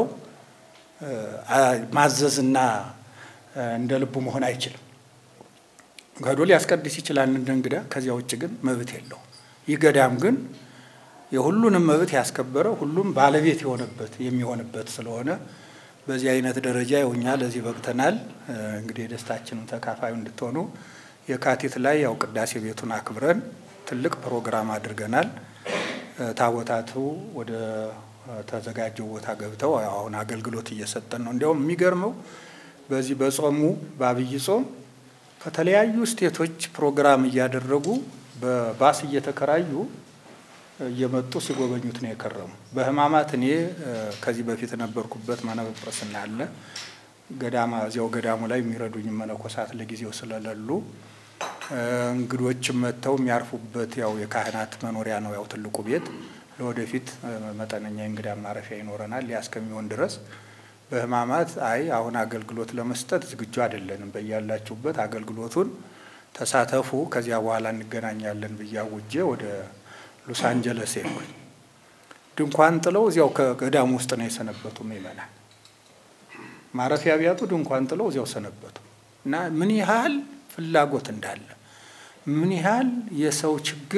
ማዘዝና እንደ ልቡ መሆን አይችልም። ገዶ ሊያስቀድስ ይችላል እንደ እንግዳ። ከዚያ ውጭ ግን መብት የለው። ይህ ገዳም ግን የሁሉንም መብት ያስከበረ ሁሉም ባለቤት የሆነበት የሚሆንበት ስለሆነ በዚህ አይነት ደረጃ ያው እኛ ለዚህ በቅተናል። እንግዲህ የደስታችንን ተካፋዩ እንድትሆኑ የካቲት ላይ ያው ቅዳሴ ቤቱን አክብረን ትልቅ ፕሮግራም አድርገናል። ታቦታቱ ወደ ተዘጋጀው ቦታ ገብተው አሁን አገልግሎት እየሰጠን ነው። እንዲያውም የሚገርመው በዚህ በጾሙ በአብይ ጾም ከተለያዩ ስቴቶች ፕሮግራም እያደረጉ በባስ እየተከራዩ እየመጡ ሲጎበኙት ነው የከረሙ። በሕማማት እኔ ከዚህ በፊት የነበርኩበት መነጵጵስና አለ ገዳማ እዚያው ገዳሙ ላይ የሚረዱኝ መነኮሳት ለጊዜው ስለሌሉ እንግዶችም መጥተው የሚያርፉበት ያው የካህናት መኖሪያ ነው ያው ትልቁ ቤት ለወደፊት መጠነኛ እንግዳ ማረፊያ ይኖረናል። ያ እስከሚሆን ድረስ በሕማማት አይ አሁን አገልግሎት ለመስጠት ዝግጁ አይደለንም፣ በያላችሁበት አገልግሎቱን ተሳተፉ፣ ከዚያ በኋላ እንገናኛለን ብዬ አውጄ ወደ ሎስ አንጀለስ ሄድኩኝ። ድንኳን ጥለው እዚያው ከገዳሙ ውስጥ ነው የሰነበቱ ምእመናን። ማረፊያ ቢያጡ ድንኳን ጥለው እዚያው ሰነበቱ እና ምን ያህል ፍላጎት እንዳለ ምን ያህል የሰው ችግር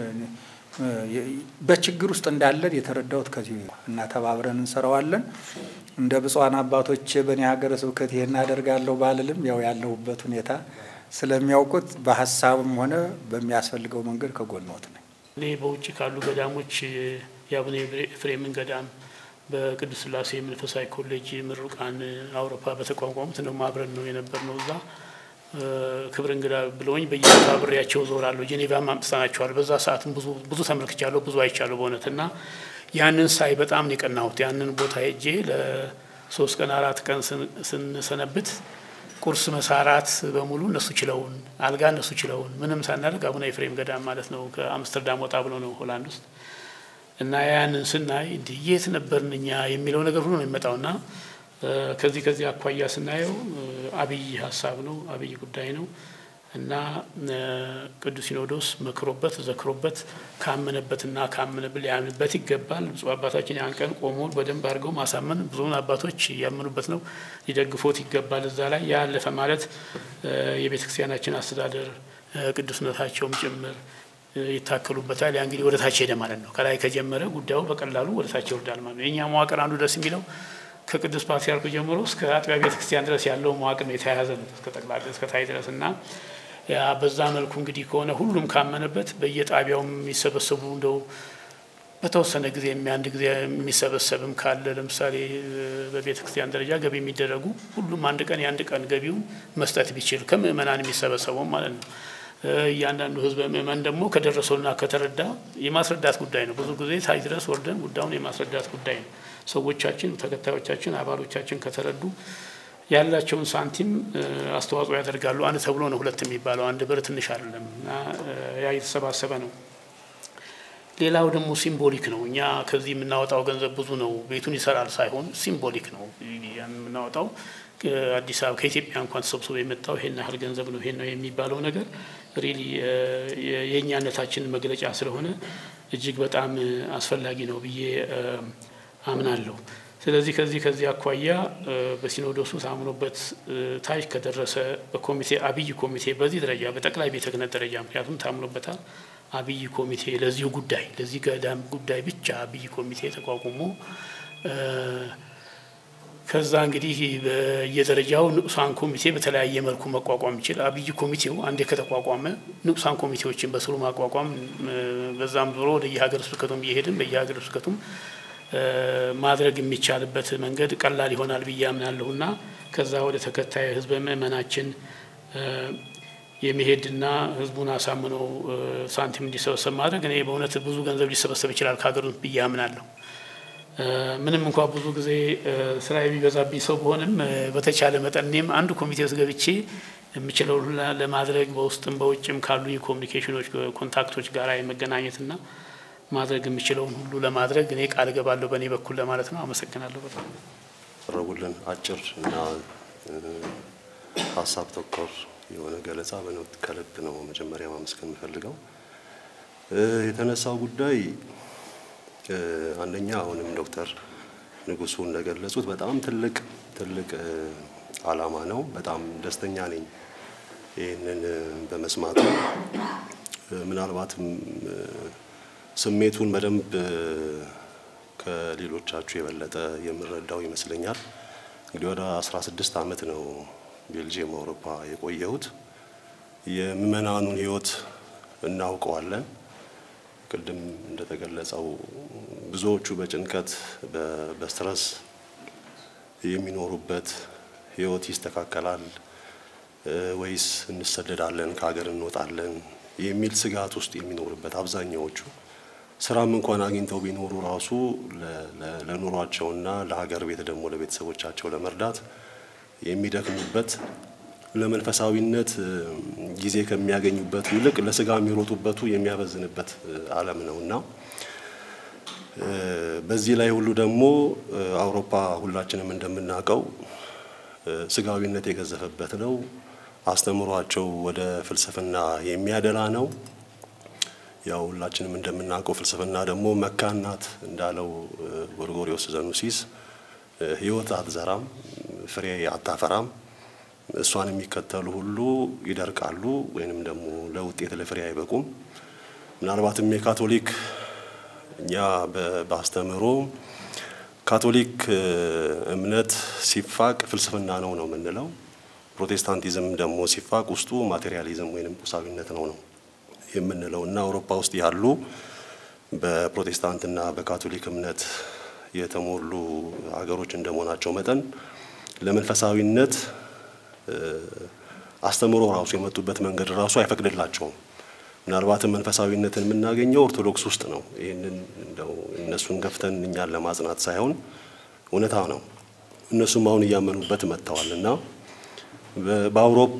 በችግር ውስጥ እንዳለን የተረዳሁት ከዚህ እና ተባብረን እንሰራዋለን። እንደ ብፁዓን አባቶች በእኔ ሀገረ ስብከት ይሄን አደርጋለሁ ባልልም ያው ያለሁበት ሁኔታ ስለሚያውቁት በሀሳብም ሆነ በሚያስፈልገው መንገድ ከጎንዎት ነኝ። እኔ በውጭ ካሉ ገዳሞች የአቡነ ኤፍሬምን ገዳም በቅዱስ ሥላሴ መንፈሳዊ ኮሌጅ ምሩቃን አውሮፓ በተቋቋሙት ነው አብረን ነው የነበር ነው እዛ ክብር እንግዳ ብለውኝ በየቦታ አብሬያቸው ዞራለሁ። ጄኔቫም አምጥተናቸዋል። በዛ ሰዓትም ብዙ ብዙ ተመልክቻለሁ፣ ብዙ አይቻለሁ በእውነት እና ያንን ሳይ በጣም ነው የቀናሁት። ያንን ቦታ ሄጄ ለሶስት ቀን አራት ቀን ስንሰነብት ቁርስ መሳራት በሙሉ እነሱ ችለውን፣ አልጋ እነሱ ችለውን፣ ምንም ሳናደርግ አቡነ ኤፍሬም ገዳም ማለት ነው ከአምስተርዳም ወጣ ብሎ ነው ሆላንድ ውስጥ እና ያንን ስናይ እንዲህ የት ነበርን እኛ የሚለው ነገር ሁሉ ነው የሚመጣውና ከዚህ ከዚህ አኳያ ስናየው አብይ ሀሳብ ነው፣ አብይ ጉዳይ ነው እና ቅዱስ ሲኖዶስ መክሮበት ዘክሮበት ካመነበትና ካመነብል ሊያምንበት ይገባል። ብፁዕ አባታችን ያን ቀን ቆሞ በደንብ አድርገው ማሳመን ብዙውን አባቶች ያመኑበት ነው፣ ሊደግፎት ይገባል። እዛ ላይ ያለፈ ማለት የቤተ ክርስቲያናችን አስተዳደር ቅዱስነታቸውም ጭምር ይታከሉበታል። ያ እንግዲህ ወደ ታች ሄደ ማለት ነው። ከላይ ከጀመረ ጉዳዩ በቀላሉ ወደ ታች ይወርዳል ማለት ነው። የእኛ መዋቅር አንዱ ደስ የሚለው ከቅዱስ ፓትርያርኩ ጀምሮ እስከ አጥቢያ ቤተ ክርስቲያን ድረስ ያለው መዋቅር የተያያዘ ነው እስከ ጠቅላላ እስከ ታይ ድረስ እና ያ በዛ መልኩ እንግዲህ ከሆነ ሁሉም ካመነበት በየጣቢያው የሚሰበሰቡ እንደው በተወሰነ ጊዜ አንድ ጊዜ የሚሰበሰብም ካለ ለምሳሌ በቤተ ክርስቲያን ደረጃ ገቢ የሚደረጉ ሁሉም አንድ ቀን የአንድ ቀን ገቢውን መስጠት ቢችል ከምእመናን የሚሰበሰበው ማለት ነው። እያንዳንዱ ህዝበ ምእመን ደግሞ ከደረሰውና ከተረዳ የማስረዳት ጉዳይ ነው። ብዙ ጊዜ ታይ ድረስ ወርደን ጉዳዩን የማስረዳት ጉዳይ ነው። ሰዎቻችን፣ ተከታዮቻችን፣ አባሎቻችን ከተረዱ ያላቸውን ሳንቲም አስተዋጽኦ ያደርጋሉ። አንድ ተብሎ ነው ሁለት የሚባለው አንድ ብር ትንሽ አይደለም እና ያ የተሰባሰበ ነው። ሌላው ደግሞ ሲምቦሊክ ነው። እኛ ከዚህ የምናወጣው ገንዘብ ብዙ ነው፣ ቤቱን ይሰራል ሳይሆን ሲምቦሊክ ነው የምናወጣው። አዲስ አበባ ከኢትዮጵያ እንኳን ተሰብስቦ የመጣው ይሄን ያህል ገንዘብ ነው ይሄን ነው የሚባለው ነገር ሪሊ የእኛነታችንን መግለጫ ስለሆነ እጅግ በጣም አስፈላጊ ነው ብዬ አምናለሁ። ስለዚህ ከዚህ ከዚህ አኳያ በሲኖዶሱ ታምኖበት ታች ከደረሰ በኮሚቴ አብይ ኮሚቴ በዚህ ደረጃ በጠቅላይ ቤተ ክህነት ደረጃ ምክንያቱም ታምኖበታል። አብይ ኮሚቴ ለዚሁ ጉዳይ ለዚህ ገዳም ጉዳይ ብቻ አብይ ኮሚቴ ተቋቁሞ ከዛ እንግዲህ በየደረጃው ንዑሳን ኮሚቴ በተለያየ መልኩ መቋቋም ይችል። አብይ ኮሚቴው አንዴ ከተቋቋመ ንዑሳን ኮሚቴዎችን በስሩ ማቋቋም በዛም ዞሮ ወደ የሀገረ ስብከቱም እየሄድን በየሀገረ ስብከቱም ማድረግ የሚቻልበት መንገድ ቀላል ይሆናል ብዬ አምናለሁ እና ከዛ ወደ ተከታይ ህዝበ ምእመናችን የመሄድና ህዝቡን አሳምነው ሳንቲም እንዲሰበሰብ ማድረግ እኔ በእውነት ብዙ ገንዘብ ሊሰበሰብ ይችላል ከሀገር ብዬ አምናለሁ። ምንም እንኳ ብዙ ጊዜ ስራ የሚበዛብኝ ሰው በሆንም በተቻለ መጠን እኔም አንዱ ኮሚቴ ውስጥ ገብቼ የምችለው ለማድረግ በውስጥም በውጭም ካሉ የኮሚኒኬሽኖች ኮንታክቶች ጋር የመገናኘትና ማድረግ የምችለውን ሁሉ ለማድረግ እኔ ቃል እገባለሁ በእኔ በኩል ለማለት ነው። አመሰግናለሁ። በጣም ቀረቡልን አጭር እና ሀሳብ ተኮር የሆነ ገለጻ በነውት ከልብ ነው መጀመሪያ ማመስገን የምፈልገው። የተነሳው ጉዳይ አንደኛ አሁንም ዶክተር ንጉሱ እንደገለጹት በጣም ትልቅ ትልቅ ዓላማ ነው። በጣም ደስተኛ ነኝ ይህንን በመስማቱ ምናልባትም ስሜቱን በደንብ ከሌሎቻችሁ የበለጠ የምረዳው ይመስለኛል። እንግዲህ ወደ 16 ዓመት ነው ቤልጅየም አውሮፓ የቆየሁት። የምዕመናኑን ሕይወት እናውቀዋለን። ቅድም እንደተገለጸው ብዙዎቹ በጭንቀት በስትረስ የሚኖሩበት ሕይወት ይስተካከላል ወይስ እንሰደዳለን፣ ከሀገር እንወጣለን የሚል ስጋት ውስጥ የሚኖርበት አብዛኛዎቹ ስራም እንኳን አግኝተው ቢኖሩ ራሱ ለኑሯቸውና ለሀገር ቤት ደግሞ ለቤተሰቦቻቸው ለመርዳት የሚደክሙበት ለመንፈሳዊነት ጊዜ ከሚያገኙበት ይልቅ ለስጋ የሚሮጡበቱ የሚያበዝንበት ዓለም ነው እና በዚህ ላይ ሁሉ ደግሞ አውሮፓ ሁላችንም እንደምናውቀው ስጋዊነት የገዘፈበት ነው። አስተምሯቸው ወደ ፍልስፍና የሚያደላ ነው። ያው ሁላችንም እንደምናውቀው ፍልስፍና ደግሞ መካን ናት እንዳለው ጎርጎሪዎስ ዘኑሲስ ሕይወት አትዘራም፣ ፍሬ አታፈራም። እሷን የሚከተሉ ሁሉ ይደርቃሉ ወይንም ደግሞ ለውጤት ለፍሬ አይበቁም። ምናልባትም የካቶሊክ እኛ በአስተምህሮ ካቶሊክ እምነት ሲፋቅ ፍልስፍና ነው ነው የምንለው። ፕሮቴስታንቲዝም ደግሞ ሲፋቅ ውስጡ ማቴሪያሊዝም ወይንም ቁሳዊነት ነው ነው የምንለው እና አውሮፓ ውስጥ ያሉ በፕሮቴስታንትና በካቶሊክ እምነት የተሞሉ ሀገሮች እንደመሆናቸው መጠን ለመንፈሳዊነት አስተምሮ ራሱ የመጡበት መንገድ ራሱ አይፈቅድላቸውም። ምናልባትም መንፈሳዊነትን የምናገኘው ኦርቶዶክስ ውስጥ ነው። ይህንን እንደው እነሱን ገፍተን እኛን ለማጽናት ሳይሆን እውነታ ነው። እነሱም አሁን እያመኑበት መጥተዋል እና በአውሮፓ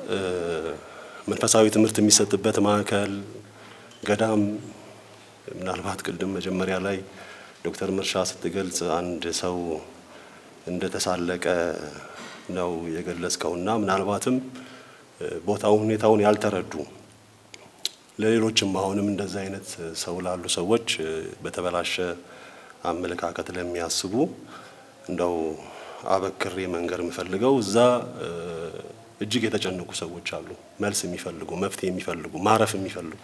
መንፈሳዊ ትምህርት የሚሰጥበት ማዕከል ገዳም ምናልባት ቅድም መጀመሪያ ላይ ዶክተር መርሻ ስትገልጽ አንድ ሰው እንደተሳለቀ ነው የገለጽከውና ምናልባትም ቦታውን ሁኔታውን ያልተረዱ ለሌሎችም አሁንም እንደዚህ አይነት ሰው ላሉ ሰዎች በተበላሸ አመለካከት ለሚያስቡ እንደው አበክሬ መንገር የምፈልገው እዛ እጅግ የተጨነቁ ሰዎች አሉ። መልስ የሚፈልጉ መፍትሄ የሚፈልጉ ማረፍ የሚፈልጉ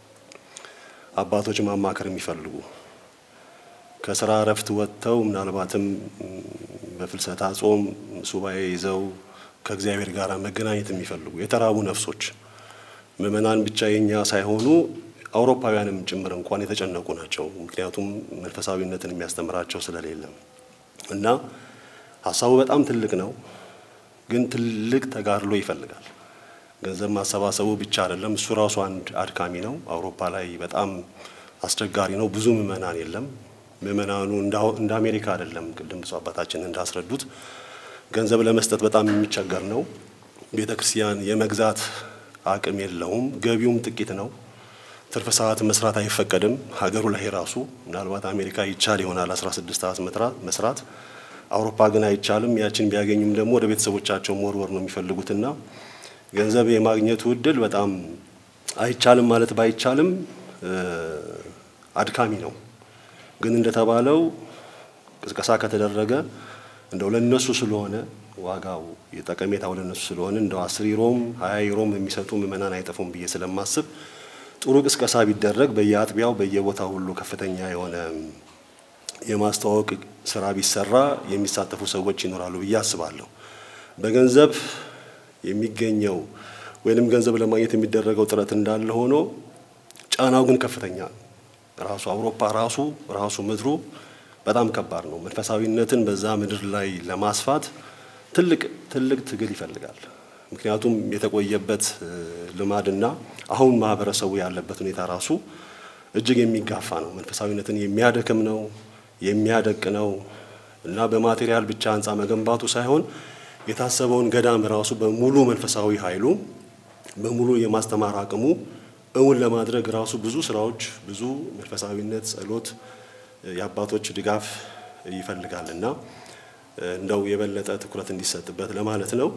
አባቶች ማማከር የሚፈልጉ ከስራ እረፍት ወጥተው ምናልባትም በፍልሰታ ጾም ሱባኤ ይዘው ከእግዚአብሔር ጋር መገናኘት የሚፈልጉ የተራቡ ነፍሶች ምእመናን ብቻ የኛ ሳይሆኑ አውሮፓውያንም ጭምር እንኳን የተጨነቁ ናቸው። ምክንያቱም መንፈሳዊነትን የሚያስተምራቸው ስለሌለም እና ሀሳቡ በጣም ትልቅ ነው፣ ግን ትልቅ ተጋድሎ ይፈልጋል። ገንዘብ ማሰባሰቡ ብቻ አይደለም፣ እሱ ራሱ አንድ አድካሚ ነው። አውሮፓ ላይ በጣም አስቸጋሪ ነው። ብዙ ምእመናን የለም። ምእመናኑ እንደ አሜሪካ አይደለም። ቅድም ብፁዕ አባታችን እንዳስረዱት ገንዘብ ለመስጠት በጣም የሚቸገር ነው። ቤተ ክርስቲያን የመግዛት አቅም የለውም። ገቢውም ጥቂት ነው። ትርፍ ሰዓት መስራት አይፈቀድም። ሀገሩ ላይ ራሱ ምናልባት አሜሪካ ይቻል ይሆናል 16 ሰዓት መስራት፣ አውሮፓ ግን አይቻልም። ያችን ቢያገኙም ደግሞ ወደ ቤተሰቦቻቸው መወርወር ነው የሚፈልጉትና ገንዘብ የማግኘቱ እድል በጣም አይቻልም ማለት ባይቻልም አድካሚ ነው። ግን እንደተባለው ቅስቀሳ ከተደረገ እንደው ለነሱ ስለሆነ ዋጋው የጠቀሜታው ለነሱ ስለሆነ እንደው አስር ዩሮም ሀያ ዩሮም የሚሰጡ ምእመናን አይጠፉም ብዬ ስለማስብ ጥሩ ቅስቀሳ ቢደረግ በየአጥቢያው በየቦታው ሁሉ ከፍተኛ የሆነ የማስተዋወቅ ስራ ቢሰራ የሚሳተፉ ሰዎች ይኖራሉ ብዬ አስባለሁ። በገንዘብ የሚገኘው ወይንም ገንዘብ ለማግኘት የሚደረገው ጥረት እንዳለ ሆኖ ጫናው ግን ከፍተኛ ነው። ራሱ አውሮፓ ራሱ ራሱ ምድሩ በጣም ከባድ ነው። መንፈሳዊነትን በዛ ምድር ላይ ለማስፋት ትልቅ ትልቅ ትግል ይፈልጋል። ምክንያቱም የተቆየበት ልማድና አሁን ማህበረሰቡ ያለበት ሁኔታ ራሱ እጅግ የሚጋፋ ነው። መንፈሳዊነትን የሚያደክም ነው፣ የሚያደቅ ነው እና በማቴሪያል ብቻ ህንፃ መገንባቱ ሳይሆን የታሰበውን ገዳም ራሱ በሙሉ መንፈሳዊ ኃይሉ በሙሉ የማስተማር አቅሙ እውን ለማድረግ ራሱ ብዙ ስራዎች፣ ብዙ መንፈሳዊነት፣ ጸሎት፣ የአባቶች ድጋፍ ይፈልጋል እና እንደው የበለጠ ትኩረት እንዲሰጥበት ለማለት ነው።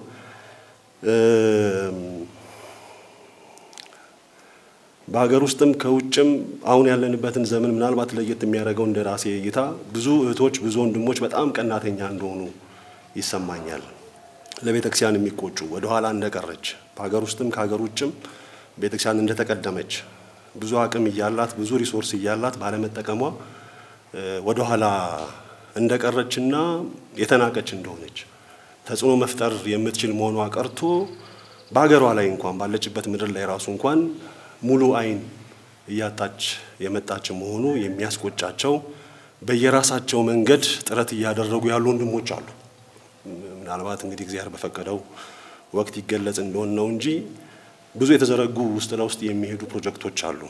በሀገር ውስጥም ከውጭም አሁን ያለንበትን ዘመን ምናልባት ለየት የሚያደርገው እንደ ራሴ እይታ ብዙ እህቶች፣ ብዙ ወንድሞች በጣም ቀናተኛ እንደሆኑ ይሰማኛል። ለቤተ ክርስቲያን የሚቆጩ ወደኋላ እንደቀረች በሀገር ውስጥም ከሀገር ውጭም ቤተ ክርስቲያን እንደተቀደመች ብዙ አቅም እያላት ብዙ ሪሶርስ እያላት ባለመጠቀሟ ወደኋላ እንደቀረችና የተናቀች እንደሆነች ተጽዕኖ መፍጠር የምትችል መሆኗ ቀርቶ በሀገሯ ላይ እንኳን ባለችበት ምድር ላይ ራሱ እንኳን ሙሉ አይን እያጣች የመጣች መሆኑ የሚያስቆጫቸው በየራሳቸው መንገድ ጥረት እያደረጉ ያሉ ወንድሞች አሉ። ምናልባት እንግዲህ እግዚአብሔር በፈቀደው ወቅት ይገለጽ እንደሆን ነው እንጂ ብዙ የተዘረጉ ውስጥ ለውስጥ የሚሄዱ ፕሮጀክቶች አሉ።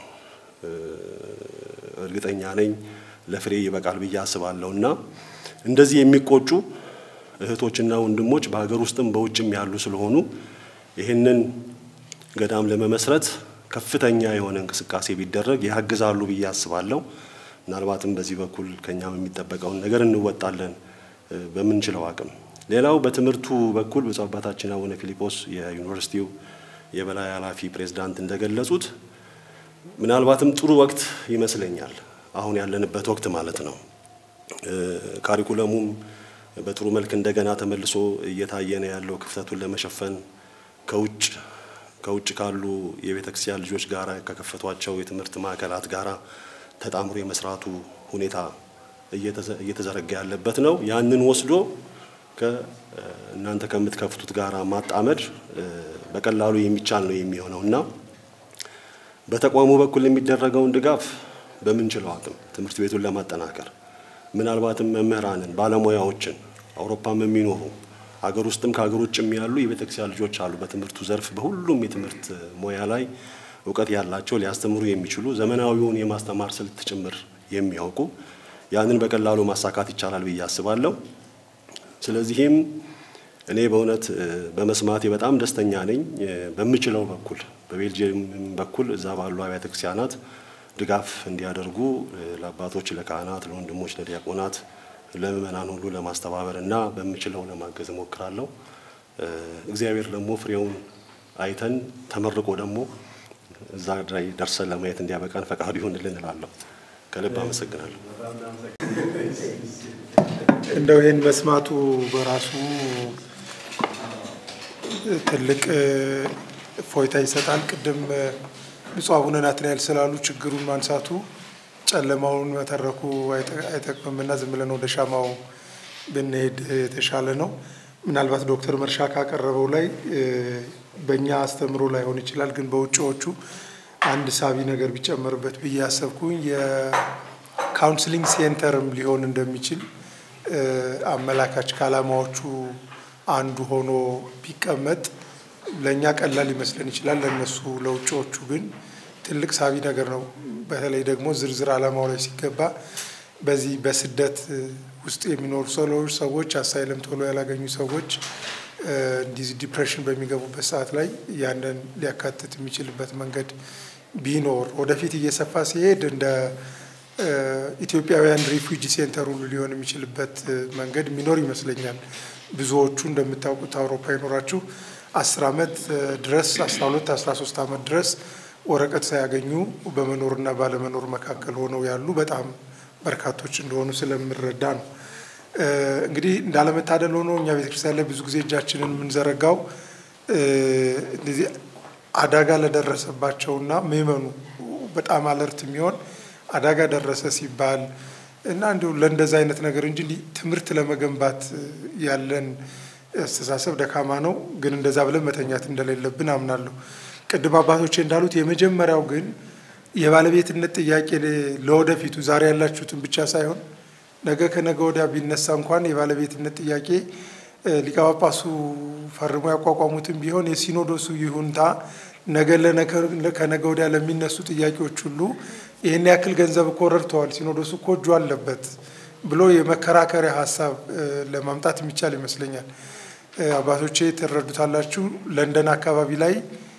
እርግጠኛ ነኝ ለፍሬ ይበቃል ብዬ አስባለሁ እና እንደዚህ የሚቆጩ እህቶችና ወንድሞች በሀገር ውስጥም በውጭም ያሉ ስለሆኑ ይህንን ገዳም ለመመስረት ከፍተኛ የሆነ እንቅስቃሴ ቢደረግ ያግዛሉ ብዬ አስባለሁ። ምናልባትም በዚህ በኩል ከኛም የሚጠበቀውን ነገር እንወጣለን በምንችለው አቅም። ሌላው በትምህርቱ በኩል ብፁዕ አባታችን አቡነ ፊልጶስ የዩኒቨርሲቲው የበላይ ኃላፊ ፕሬዝዳንት እንደገለጹት ምናልባትም ጥሩ ወቅት ይመስለኛል አሁን ያለንበት ወቅት ማለት ነው። ካሪኩለሙም በጥሩ መልክ እንደገና ተመልሶ እየታየ ነው ያለው ክፍተቱን ለመሸፈን ከውጭ ከውጭ ካሉ የቤተ ክርስቲያን ልጆች ጋር ከከፈቷቸው የትምህርት ማዕከላት ጋር ተጣምሮ የመስራቱ ሁኔታ እየተዘረጋ ያለበት ነው። ያንን ወስዶ እናንተ ከምትከፍቱት ጋር ማጣመድ በቀላሉ የሚቻል ነው የሚሆነው እና በተቋሙ በኩል የሚደረገውን ድጋፍ በምንችለው አቅም ትምህርት ቤቱን ለማጠናከር ምናልባትም መምህራንን፣ ባለሙያዎችን አውሮፓም የሚኖሩ ሀገር ውስጥም ከሀገር ውጭም ያሉ የቤተ ክርስቲያን ልጆች አሉ። በትምህርቱ ዘርፍ በሁሉም የትምህርት ሙያ ላይ እውቀት ያላቸው ሊያስተምሩ የሚችሉ ዘመናዊውን የማስተማር ስልት ጭምር የሚያውቁ ያንን በቀላሉ ማሳካት ይቻላል ብዬ አስባለሁ። ስለዚህም እኔ በእውነት በመስማቴ በጣም ደስተኛ ነኝ። በምችለው በኩል በቤልጅየም በኩል እዛ ባሉ አብያተ ክርስቲያናት ድጋፍ እንዲያደርጉ ለአባቶች፣ ለካህናት፣ ለወንድሞች፣ ለዲያቆናት፣ ለምእመናን ሁሉ ለማስተባበር እና በምችለው ለማገዝ እሞክራለሁ። እግዚአብሔር ደግሞ ፍሬውን አይተን ተመርቆ ደግሞ እዛ ላይ ደርሰን ለማየት እንዲያበቃን ፈቃዱ ይሁንልን እላለሁ። ከልብ አመሰግናለሁ። እንደው ይህን መስማቱ በራሱ ትልቅ እፎይታ ይሰጣል። ቅድም ብፁዕ አቡነ ናትናኤል ስላሉ ችግሩን ማንሳቱ ጨለማውን መተረኩ አይጠቅምምና ዝም ብለን ወደ ሻማው ብንሄድ የተሻለ ነው። ምናልባት ዶክተር መርሻ ካቀረበው ላይ በእኛ አስተምሮ ላይሆን ይችላል፣ ግን በውጭዎቹ አንድ ሳቢ ነገር ቢጨመርበት ብዬ ያሰብኩኝ የካውንስሊንግ ሴንተርም ሊሆን እንደሚችል አመላካች ከዓላማዎቹ አንዱ ሆኖ ቢቀመጥ ለእኛ ቀላል ሊመስለን ይችላል። ለእነሱ ለውጭዎቹ ግን ትልቅ ሳቢ ነገር ነው። በተለይ ደግሞ ዝርዝር ዓላማው ላይ ሲገባ በዚህ በስደት ውስጥ የሚኖሩ ሰዎች ሰዎች አሳይለም ቶሎ ያላገኙ ሰዎች እንዲህ ዲፕሬሽን በሚገቡበት ሰዓት ላይ ያንን ሊያካትት የሚችልበት መንገድ ቢኖር ወደፊት እየሰፋ ሲሄድ እንደ ኢትዮጵያውያን ሪፉጂ ሴንተር ሁሉ ሊሆን የሚችልበት መንገድ የሚኖር ይመስለኛል። ብዙዎቹ እንደምታውቁት አውሮፓ ይኖራችሁ አስር ዓመት ድረስ አስራ ሁለት አስራ ሶስት ዓመት ድረስ ወረቀት ሳያገኙ በመኖርና ባለመኖር መካከል ሆነው ያሉ በጣም በርካቶች እንደሆኑ ስለምረዳ ነው። እንግዲህ እንዳለመታደል ሆኖ እኛ ቤተክርስቲያን ላይ ብዙ ጊዜ እጃችንን የምንዘረጋው እንደዚህ አደጋ ለደረሰባቸውና ምዕመኑ በጣም አለርት የሚሆን አደጋ ደረሰ ሲባል እና እንዲሁ ለእንደዚ አይነት ነገር እንጂ እንዲህ ትምህርት ለመገንባት ያለን አስተሳሰብ ደካማ ነው። ግን እንደዛ ብለን መተኛት እንደሌለብን አምናለሁ። ቅድም አባቶቼ እንዳሉት የመጀመሪያው ግን የባለቤትነት ጥያቄ ለወደፊቱ ዛሬ ያላችሁትን ብቻ ሳይሆን ነገ ከነገ ወዲያ ቢነሳ እንኳን የባለቤትነት ጥያቄ ሊቀ ጳጳሱ ፈርሞ ያቋቋሙትን ቢሆን የሲኖዶሱ ይሁንታ ነገ ከነገ ወዲያ ለሚነሱ ጥያቄዎች ሁሉ ይህን ያክል ገንዘብ እኮ ረድተዋል፣ ሲኖዶሱ እኮ እጁ አለበት ብሎ የመከራከሪያ ሀሳብ ለማምጣት የሚቻል ይመስለኛል። አባቶቼ ትረዱታላችሁ። ለንደን አካባቢ ላይ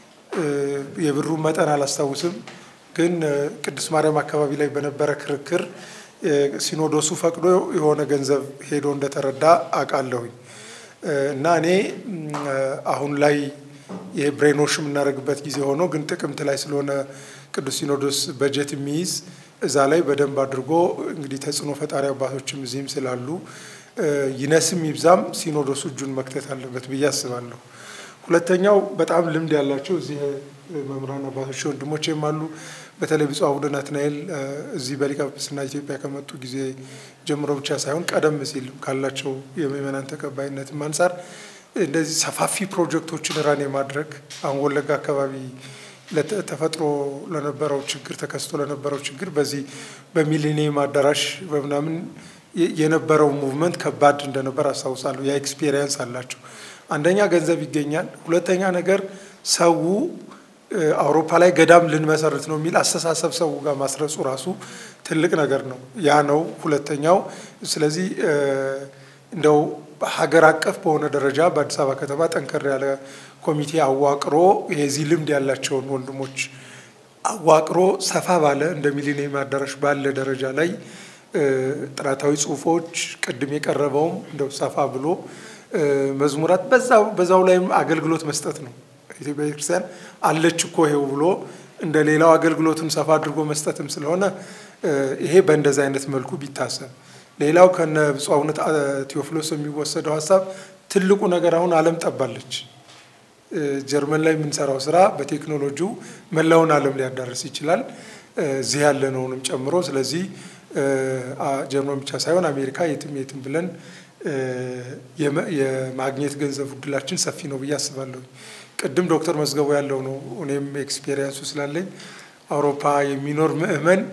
የብሩን መጠን አላስታውስም፣ ግን ቅድስት ማርያም አካባቢ ላይ በነበረ ክርክር ሲኖዶሱ ፈቅዶ የሆነ ገንዘብ ሄዶ እንደተረዳ አውቃለሁኝ። እና እኔ አሁን ላይ ይሄ ብሬኖሽ የምናደርግበት ጊዜ ሆኖ ግን ጥቅምት ላይ ስለሆነ ቅዱስ ሲኖዶስ በጀት የሚይዝ እዛ ላይ በደንብ አድርጎ እንግዲህ ተጽዕኖ ፈጣሪ አባቶችም እዚህም ስላሉ ይነስም ይብዛም ሲኖዶሱ እጁን መክተት አለበት ብዬ አስባለሁ። ሁለተኛው በጣም ልምድ ያላቸው እዚህ መምህራን አባቶች ወንድሞቼም አሉ። በተለይ ብፁዕ አቡነ ናትናኤል እዚህ በሊቀ ጵጵስና ኢትዮጵያ ከመጡ ጊዜ ጀምሮ ብቻ ሳይሆን ቀደም ሲል ካላቸው የምዕመናን ተቀባይነትም አንጻር እንደዚህ ሰፋፊ ፕሮጀክቶችን ራን የማድረግ አሁን ወለጋ አካባቢ ተፈጥሮ ለነበረው ችግር ተከስቶ ለነበረው ችግር በዚህ በሚሊኒየም አዳራሽ በምናምን የነበረው ሙቭመንት ከባድ እንደነበር አስታውሳለሁ። ያ ኤክስፔሪየንስ አላቸው። አንደኛ ገንዘብ ይገኛል፣ ሁለተኛ ነገር ሰው አውሮፓ ላይ ገዳም ልንመሰርት ነው የሚል አስተሳሰብ ሰው ጋር ማስረጹ ራሱ ትልቅ ነገር ነው። ያ ነው ሁለተኛው። ስለዚህ እንደው ሀገር አቀፍ በሆነ ደረጃ በአዲስ አበባ ከተማ ጠንከር ያለ ኮሚቴ አዋቅሮ የዚህ ልምድ ያላቸውን ወንድሞች አዋቅሮ ሰፋ ባለ እንደ ሚሊኒየም አዳራሽ ባለ ደረጃ ላይ ጥናታዊ ጽሁፎች ቅድም የቀረበውም እንደው ሰፋ ብሎ መዝሙራት በዛው ላይም አገልግሎት መስጠት ነው። ኢትዮጵያ ቤተክርስቲያን አለች እኮ ይሄው ብሎ እንደ ሌላው አገልግሎቱን ሰፋ አድርጎ መስጠትም ስለሆነ ይሄ በእንደዚህ አይነት መልኩ ቢታሰብ ሌላው ከነ ብፁዕ አቡነ ቴዎፍሎስ የሚወሰደው ሀሳብ ትልቁ ነገር አሁን ዓለም ጠባለች። ጀርመን ላይ የምንሰራው ስራ በቴክኖሎጂው መላውን ዓለም ሊያዳርስ ይችላል እዚህ ያለነውንም ጨምሮ። ስለዚህ ጀርመን ብቻ ሳይሆን አሜሪካ የትም የትም ብለን የማግኘት ገንዘብ እድላችን ሰፊ ነው ብዬ አስባለሁ። ቅድም ዶክተር መዝገቡ ያለው ነው። እኔም ኤክስፔሪየንሱ ስላለኝ አውሮፓ የሚኖር ምእመን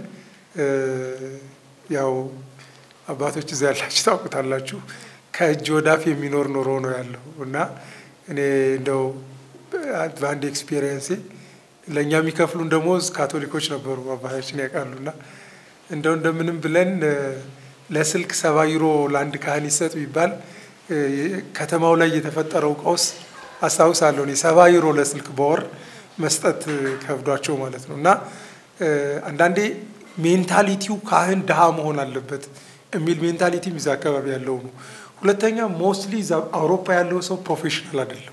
ያው አባቶች እዚያ ያላችሁ ታውቁታላችሁ፣ ከእጅ ወዳፍ የሚኖር ኑሮ ነው ያለው እና እኔ እንደው በአንድ ኤክስፔሪየንሴ ለእኛ የሚከፍሉን ደሞዝ ካቶሊኮች ነበሩ አባታችን ያውቃሉና እንደው እንደምንም ብለን ለስልክ ሰባ ዩሮ ለአንድ ካህን ይሰጥ ቢባል ከተማው ላይ የተፈጠረው ቀውስ አስታውሳለሁ። እኔ ሰባ ዩሮ ለስልክ በወር መስጠት ከብዷቸው ማለት ነው እና አንዳንዴ ሜንታሊቲው ካህን ድሃ መሆን አለበት የሚል ሜንታሊቲም እዛ አካባቢ ያለው ነው። ሁለተኛ ሞስትሊ አውሮፓ ያለው ሰው ፕሮፌሽናል አይደለም።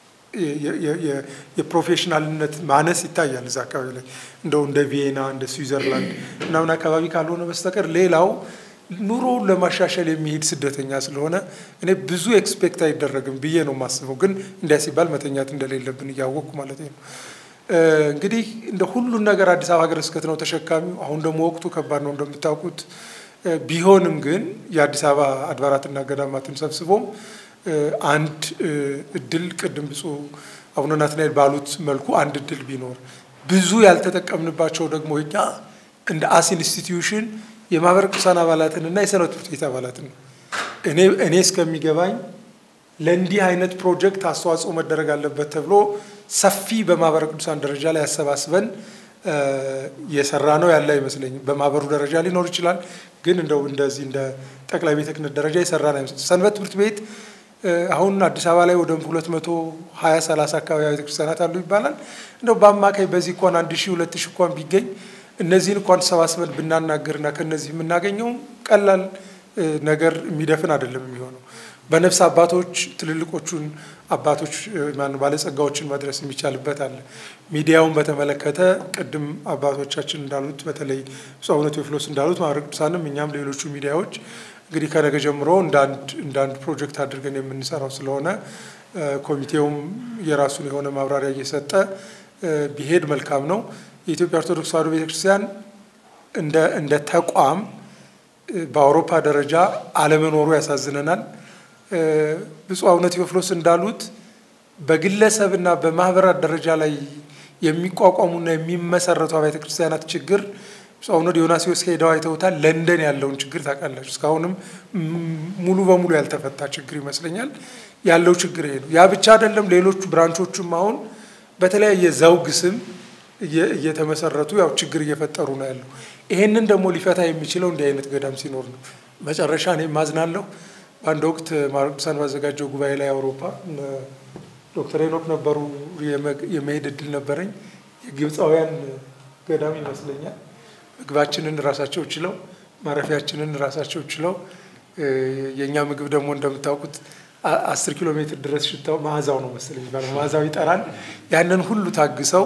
የፕሮፌሽናልነት ማነስ ይታያል እዛ አካባቢ ላይ እንደው እንደ ቪየና እንደ ስዊዘርላንድ ምናምን አካባቢ ካልሆነ በስተቀር ሌላው ኑሮውን ለማሻሻል የሚሄድ ስደተኛ ስለሆነ እኔ ብዙ ኤክስፔክት አይደረግም ብዬ ነው የማስበው። ግን እንዲያ ሲባል መተኛት እንደሌለብን እያወቅኩ ማለት ነው። እንግዲህ እንደ ሁሉን ነገር አዲስ አበባ ሀገረ ስብከት ነው ተሸካሚው። አሁን ደግሞ ወቅቱ ከባድ ነው እንደምታውቁት። ቢሆንም ግን የአዲስ አበባ አድባራትና ገዳማትን ሰብስቦም አንድ እድል ቅድም ብፁዕ አቡነ ናትናኤል ባሉት መልኩ አንድ እድል ቢኖር ብዙ ያልተጠቀምንባቸው ደግሞ እኛ እንደ አስ ኢንስቲትዩሽን የማህበረ ቅዱሳን አባላትንና የሰንበት ትምህርት ቤት አባላትን ነው። እኔ እኔ እስከሚገባኝ ለእንዲህ አይነት ፕሮጀክት አስተዋጽኦ መደረግ አለበት ተብሎ ሰፊ በማህበረ ቅዱሳን ደረጃ ላይ ያሰባስበን የሰራ ነው ያለ አይመስለኝም። በማህበሩ ደረጃ ሊኖር ይችላል፣ ግን እንደው እንደዚህ እንደ ጠቅላይ ቤተ ክህነት ደረጃ የሰራ ነው አይመስለኝም። ሰንበት ትምህርት ቤት አሁን አዲስ አበባ ላይ ወደ ሁለት መቶ ሀያ ሰላሳ አካባቢ ቤተ ክርስቲያናት አሉ ይባላል። እንደው በአማካይ በዚህ እንኳን አንድ ሺህ ሁለት ሺህ እንኳን ቢገኝ እነዚህን እንኳን ሰባስበን ብናናገርና ከነዚህ የምናገኘው ቀላል ነገር የሚደፍን አይደለም የሚሆነው። በነፍስ አባቶች ትልልቆቹን አባቶች ባለጸጋዎችን መድረስ የሚቻልበት አለ። ሚዲያውን በተመለከተ ቅድም አባቶቻችን እንዳሉት በተለይ ብፁዕ አቡነ ቴዎፍሎስ እንዳሉት ማህበረ ቅዱሳንም እኛም ሌሎቹ ሚዲያዎች እንግዲህ ከነገ ጀምሮ እንደ አንድ ፕሮጀክት አድርገን የምንሰራው ስለሆነ ኮሚቴውም የራሱን የሆነ ማብራሪያ እየሰጠ ቢሄድ መልካም ነው። የኢትዮጵያ ኦርቶዶክስ ተዋሕዶ ቤተክርስቲያን እንደ ተቋም በአውሮፓ ደረጃ አለመኖሩ ያሳዝነናል። ብፁዕ አቡነ ቴዎፍሎስ እንዳሉት በግለሰብና በማህበራት ደረጃ ላይ የሚቋቋሙና የሚመሰረቱ አብያተ ክርስቲያናት ችግር ብፁዕ አቡነ ዲዮናስዮስ ሄደው አይተውታል። ለንደን ያለውን ችግር ታውቃላችሁ። እስካሁንም ሙሉ በሙሉ ያልተፈታ ችግር ይመስለኛል። ያለው ችግር ይሄ ነው። ያ ብቻ አይደለም። ሌሎቹ ብራንቾቹም አሁን በተለያየ ዘውግ ስም እየተመሰረቱ ያው ችግር እየፈጠሩ ነው ያለው። ይሄንን ደግሞ ሊፈታ የሚችለው እንዲህ አይነት ገዳም ሲኖር ነው። መጨረሻ እኔ ማዝናለሁ። በአንድ ወቅት ማህበረ ቅዱሳን ባዘጋጀው ጉባኤ ላይ አውሮፓ ዶክተር ሄኖክ ነበሩ። የመሄድ እድል ነበረኝ። የግብፃውያን ገዳም ይመስለኛል። ምግባችንን ራሳቸው ችለው፣ ማረፊያችንን ራሳቸው ችለው፣ የእኛ ምግብ ደግሞ እንደምታውቁት አስር ኪሎ ሜትር ድረስ ሽታው መዓዛው ነው መሰለኝ የሚባለው መዓዛው ይጠራል። ያንን ሁሉ ታግሰው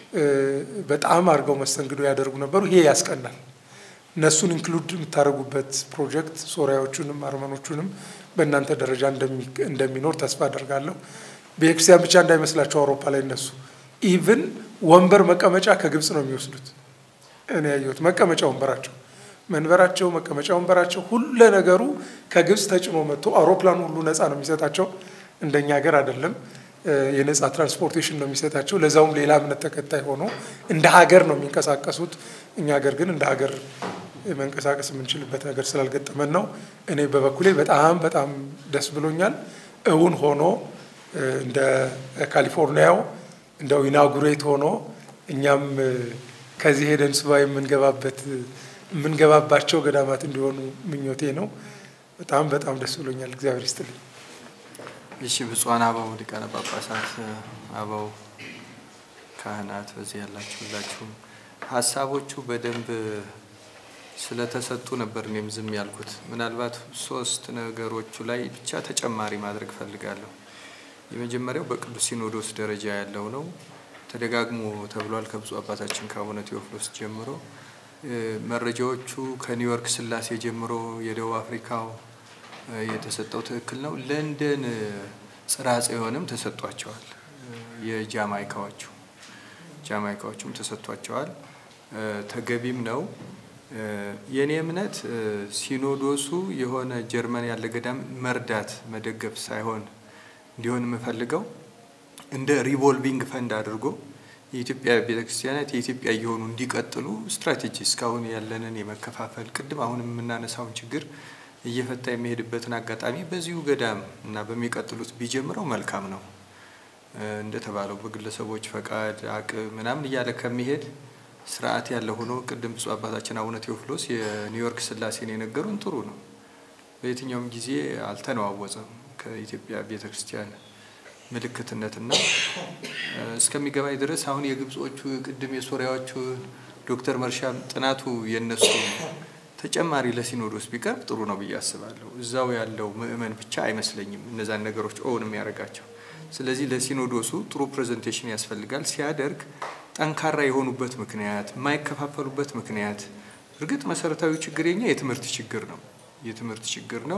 በጣም አድርገው መስተንግዶ ያደርጉ ነበሩ። ይሄ ያስቀናል። እነሱን ኢንክሉድ የምታደርጉበት ፕሮጀክት ሶሪያዎቹንም አርመኖቹንም በእናንተ ደረጃ እንደሚኖር ተስፋ አደርጋለሁ። ቤተክርስቲያን ብቻ እንዳይመስላቸው አውሮፓ ላይ እነሱ ኢቭን ወንበር መቀመጫ ከግብፅ ነው የሚወስዱት። እኔ ያየሁት መቀመጫ ወንበራቸው መንበራቸው መቀመጫ ወንበራቸው ሁለ ነገሩ ከግብፅ ተጭኖ መጥቶ አውሮፕላኑ ሁሉ ነፃ ነው የሚሰጣቸው። እንደኛ ሀገር አይደለም። የነፃ ትራንስፖርቴሽን ነው የሚሰጣቸው። ለዛውም ሌላ እምነት ተከታይ ሆኖ እንደ ሀገር ነው የሚንቀሳቀሱት። እኛ ሀገር ግን እንደ ሀገር መንቀሳቀስ የምንችልበት ነገር ስላልገጠመን ነው። እኔ በበኩሌ በጣም በጣም ደስ ብሎኛል። እውን ሆኖ እንደ ካሊፎርኒያው እንደው ኢናጉሬት ሆኖ እኛም ከዚህ ሄደን ሱባኤ የምንገባበት የምንገባባቸው ገዳማት እንዲሆኑ ምኞቴ ነው። በጣም በጣም ደስ ብሎኛል። እግዚአብሔር ይስጥልኝ። እሺ ብፁዓን አበው ሊቃነ ጳጳሳት፣ አበው ካህናት፣ በዚህ ያላችሁ ሁላችሁም ሀሳቦቹ በደንብ ስለተሰጡ ነበር እኔም ዝም ያልኩት። ምናልባት ሶስት ነገሮቹ ላይ ብቻ ተጨማሪ ማድረግ ፈልጋለሁ። የመጀመሪያው በቅዱስ ሲኖዶስ ደረጃ ያለው ነው። ተደጋግሞ ተብሏል ከብፁዕ አባታችን ከአቡነ ቴዎፍሎስ ጀምሮ መረጃዎቹ ከኒውዮርክ ስላሴ ጀምሮ የደቡብ አፍሪካው የተሰጠው ትክክል ነው። ለንደን ጽርሐ ጽዮንም ተሰጥቷቸዋል። የጃማይካዎቹ ጃማይካዎቹም ተሰጥቷቸዋል። ተገቢም ነው። የእኔ እምነት ሲኖዶሱ የሆነ ጀርመን ያለ ገዳም መርዳት መደገፍ ሳይሆን እንዲሆን የምፈልገው እንደ ሪቮልቪንግ ፈንድ አድርጎ የኢትዮጵያ ቤተክርስቲያናት የኢትዮጵያ እየሆኑ እንዲቀጥሉ ስትራቴጂ እስካሁን ያለንን የመከፋፈል ቅድም አሁንም የምናነሳውን ችግር እየፈታ የሚሄድበትን አጋጣሚ በዚሁ ገዳም እና በሚቀጥሉት ቢጀምረው መልካም ነው። እንደተባለው በግለሰቦች ፈቃድ አቅም ምናምን እያለ ከሚሄድ ስርዓት ያለ ሆኖ ቅድም ብፁዕ አባታችን አቡነ ቴዎፍሎስ የኒውዮርክ ስላሴን የነገሩን ጥሩ ነው። በየትኛውም ጊዜ አልተነዋወጸም ከኢትዮጵያ ቤተ ክርስቲያን ምልክትነትና እስከሚገባኝ ድረስ አሁን የግብጾቹ ቅድም የሶሪያዎቹ ዶክተር መርሻም ጥናቱ የነሱ ተጨማሪ ለሲኖዶስ ቢቀርብ ጥሩ ነው ብዬ አስባለሁ። እዛው ያለው ምእመን ብቻ አይመስለኝም እነዛን ነገሮች ኦውን የሚያደርጋቸው። ስለዚህ ለሲኖዶሱ ጥሩ ፕሬዘንቴሽን ያስፈልጋል። ሲያደርግ ጠንካራ የሆኑበት ምክንያት፣ የማይከፋፈሉበት ምክንያት እርግጥ መሰረታዊ ችግር የኛ የትምህርት ችግር ነው የትምህርት ችግር ነው።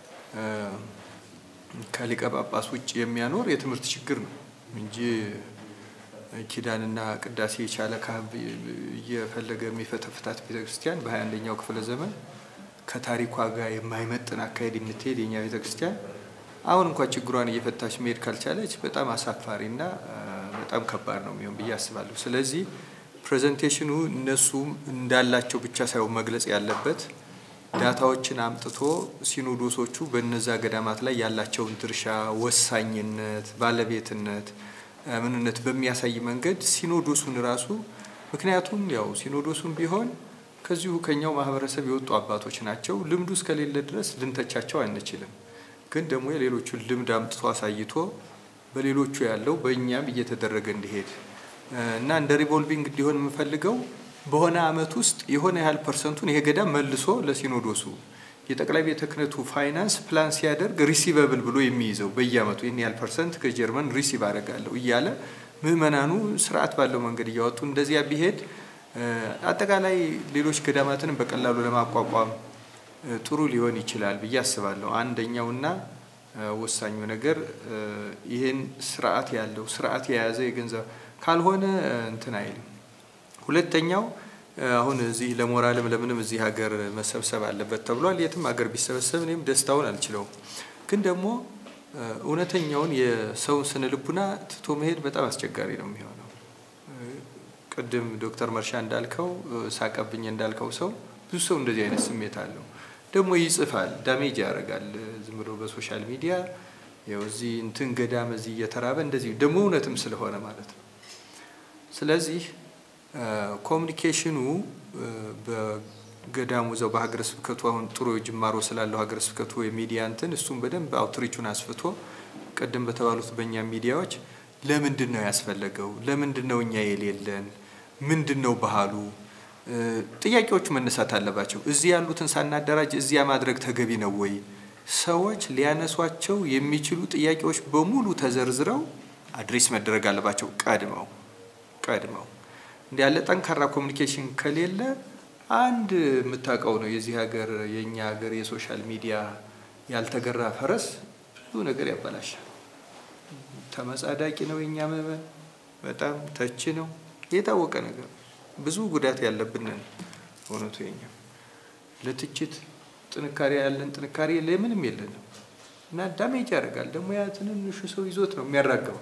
ከሊቀ ጳጳስ ውጭ የሚያኖር የትምህርት ችግር ነው እንጂ ኪዳንና ቅዳሴ የቻለ ካህን እየፈለገ የሚፈተፍታት ቤተክርስቲያን በሀያ አንደኛው ክፍለ ዘመን ከታሪኳ ጋር የማይመጥን አካሄድ የምትሄድ የኛ ቤተክርስቲያን አሁን እንኳን ችግሯን እየፈታች መሄድ ካልቻለች በጣም አሳፋሪና በጣም ከባድ ነው የሚሆን ብዬ አስባለሁ። ስለዚህ ፕሬዘንቴሽኑ እነሱም እንዳላቸው ብቻ ሳይሆን መግለጽ ያለበት ዳታዎችን አምጥቶ ሲኖዶሶቹ በነዛ ገዳማት ላይ ያላቸውን ድርሻ፣ ወሳኝነት፣ ባለቤትነት፣ ምንነት በሚያሳይ መንገድ ሲኖዶሱን ራሱ ምክንያቱም ያው ሲኖዶሱን ቢሆን ከዚሁ ከኛው ማህበረሰብ የወጡ አባቶች ናቸው። ልምዱ እስከሌለ ድረስ ልንተቻቸው አንችልም። ግን ደግሞ የሌሎቹን ልምድ አምጥቶ አሳይቶ በሌሎቹ ያለው በእኛም እየተደረገ እንዲሄድ እና እንደ ሪቮልቪንግ እንዲሆን የምፈልገው በሆነ አመት ውስጥ የሆነ ያህል ፐርሰንቱን ይሄ ገዳም መልሶ ለሲኖዶሱ የጠቅላይ ቤተ ክህነቱ ፋይናንስ ፕላን ሲያደርግ ሪሲቨብል ብሎ የሚይዘው በየአመቱ ይህን ያህል ፐርሰንት ከጀርመን ሪሲቭ አደርጋለሁ እያለ ምዕመናኑ ስርዓት ባለው መንገድ እያወጡ እንደዚያ ቢሄድ አጠቃላይ ሌሎች ገዳማትንም በቀላሉ ለማቋቋም ጥሩ ሊሆን ይችላል ብዬ አስባለሁ። አንደኛውና ወሳኙ ነገር ይህን ስርዓት ያለው ስርዓት የያዘ የገንዘብ ካልሆነ እንትን አይልም። ሁለተኛው አሁን እዚህ ለሞራልም ለምንም እዚህ ሀገር መሰብሰብ አለበት ተብሏል። የትም ሀገር ቢሰበሰብ እኔም ደስታውን አልችለውም። ግን ደግሞ እውነተኛውን የሰውን ስነ ልቡና ትቶ መሄድ በጣም አስቸጋሪ ነው የሚሆነው። ቅድም ዶክተር መርሻ እንዳልከው ሳቀብኝ እንዳልከው ሰው ብዙ ሰው እንደዚህ አይነት ስሜት አለው። ደግሞ ይጽፋል፣ ዳሜጅ ያደርጋል። ዝም ብሎ በሶሻል ሚዲያ ያው እዚህ እንትን ገዳም እዚህ እየተራበ እንደዚህ ደግሞ እውነትም ስለሆነ ማለት ነው። ስለዚህ ኮሚኒኬሽኑ በገዳሙ እዛው በሀገረ ስብከቱ አሁን ጥሩ ጅማሮ ስላለው ሀገረ ስብከቱ የሚዲያ እንትን እሱም በደንብ አውትሪቹን አስፍቶ ቅድም በተባሉት በእኛ ሚዲያዎች ለምንድን ነው ያስፈለገው? ለምንድን ነው እኛ የሌለን? ምንድን ነው ባህሉ? ጥያቄዎቹ መነሳት አለባቸው። እዚህ ያሉትን ሳናደራጅ እዚያ ማድረግ ተገቢ ነው ወይ? ሰዎች ሊያነሷቸው የሚችሉ ጥያቄዎች በሙሉ ተዘርዝረው አድሬስ መደረግ አለባቸው ቀድመው ቀድመው እንዲ ያለ ጠንካራ ኮሚኒኬሽን ከሌለ አንድ የምታውቀው ነው የዚህ ሀገር የእኛ ሀገር የሶሻል ሚዲያ ያልተገራ ፈረስ ብዙ ነገር ያበላሻል። ተመጻዳቂ ነው የእኛ ምዕመን፣ በጣም ተች ነው የታወቀ ነገር። ብዙ ጉዳት ያለብን ነን። እውነቱ የኛ ለትችት ጥንካሬ ያለን ጥንካሬ ለምንም የለንም እና ዳሜጅ ያደርጋል። ደግሞ ያ ትንንሹ ሰው ይዞት ነው የሚያራገበው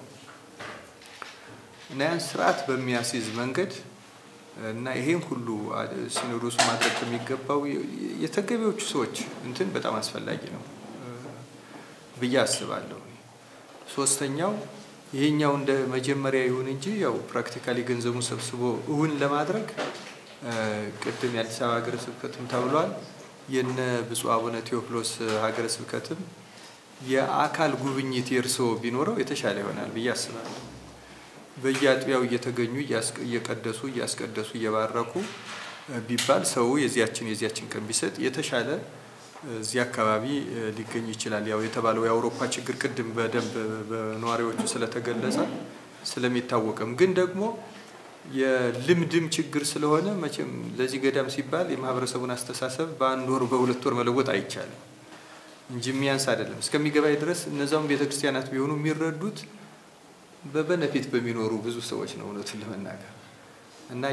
እና ያን ስርዓት በሚያስይዝ መንገድ እና ይሄን ሁሉ ሲኖዶሱ ማድረግ የሚገባው የተገቢዎቹ ሰዎች እንትን በጣም አስፈላጊ ነው ብዬ አስባለሁ። ሶስተኛው ይሄኛው እንደ መጀመሪያ ይሁን እንጂ ያው ፕራክቲካሊ ገንዘቡን ሰብስቦ እውን ለማድረግ ቅድም የአዲስ አበባ ሀገረ ስብከትም ተብሏል። የነ ብፁዕ አቡነ ቴዎፍሎስ ሀገረ ስብከትም የአካል ጉብኝት የእርስዎ ቢኖረው የተሻለ ይሆናል ብዬ አስባለሁ። በየአጥቢያው እየተገኙ እየቀደሱ እያስቀደሱ እየባረኩ ቢባል ሰው የዚያችን የዚያችን ቀን ቢሰጥ የተሻለ እዚህ አካባቢ ሊገኝ ይችላል። ያው የተባለው የአውሮፓ ችግር ቅድም በደንብ በነዋሪዎቹ ስለተገለጸ ስለሚታወቅም ግን ደግሞ የልምድም ችግር ስለሆነ መቼም ለዚህ ገዳም ሲባል የማህበረሰቡን አስተሳሰብ በአንድ ወር በሁለት ወር መለወጥ አይቻልም እንጂ የሚያንስ አይደለም። እስከሚገባኝ ድረስ እነዛውም ቤተክርስቲያናት ቢሆኑ የሚረዱት በበነፊት በሚኖሩ ብዙ ሰዎች ነው እውነቱን ለመናገር እና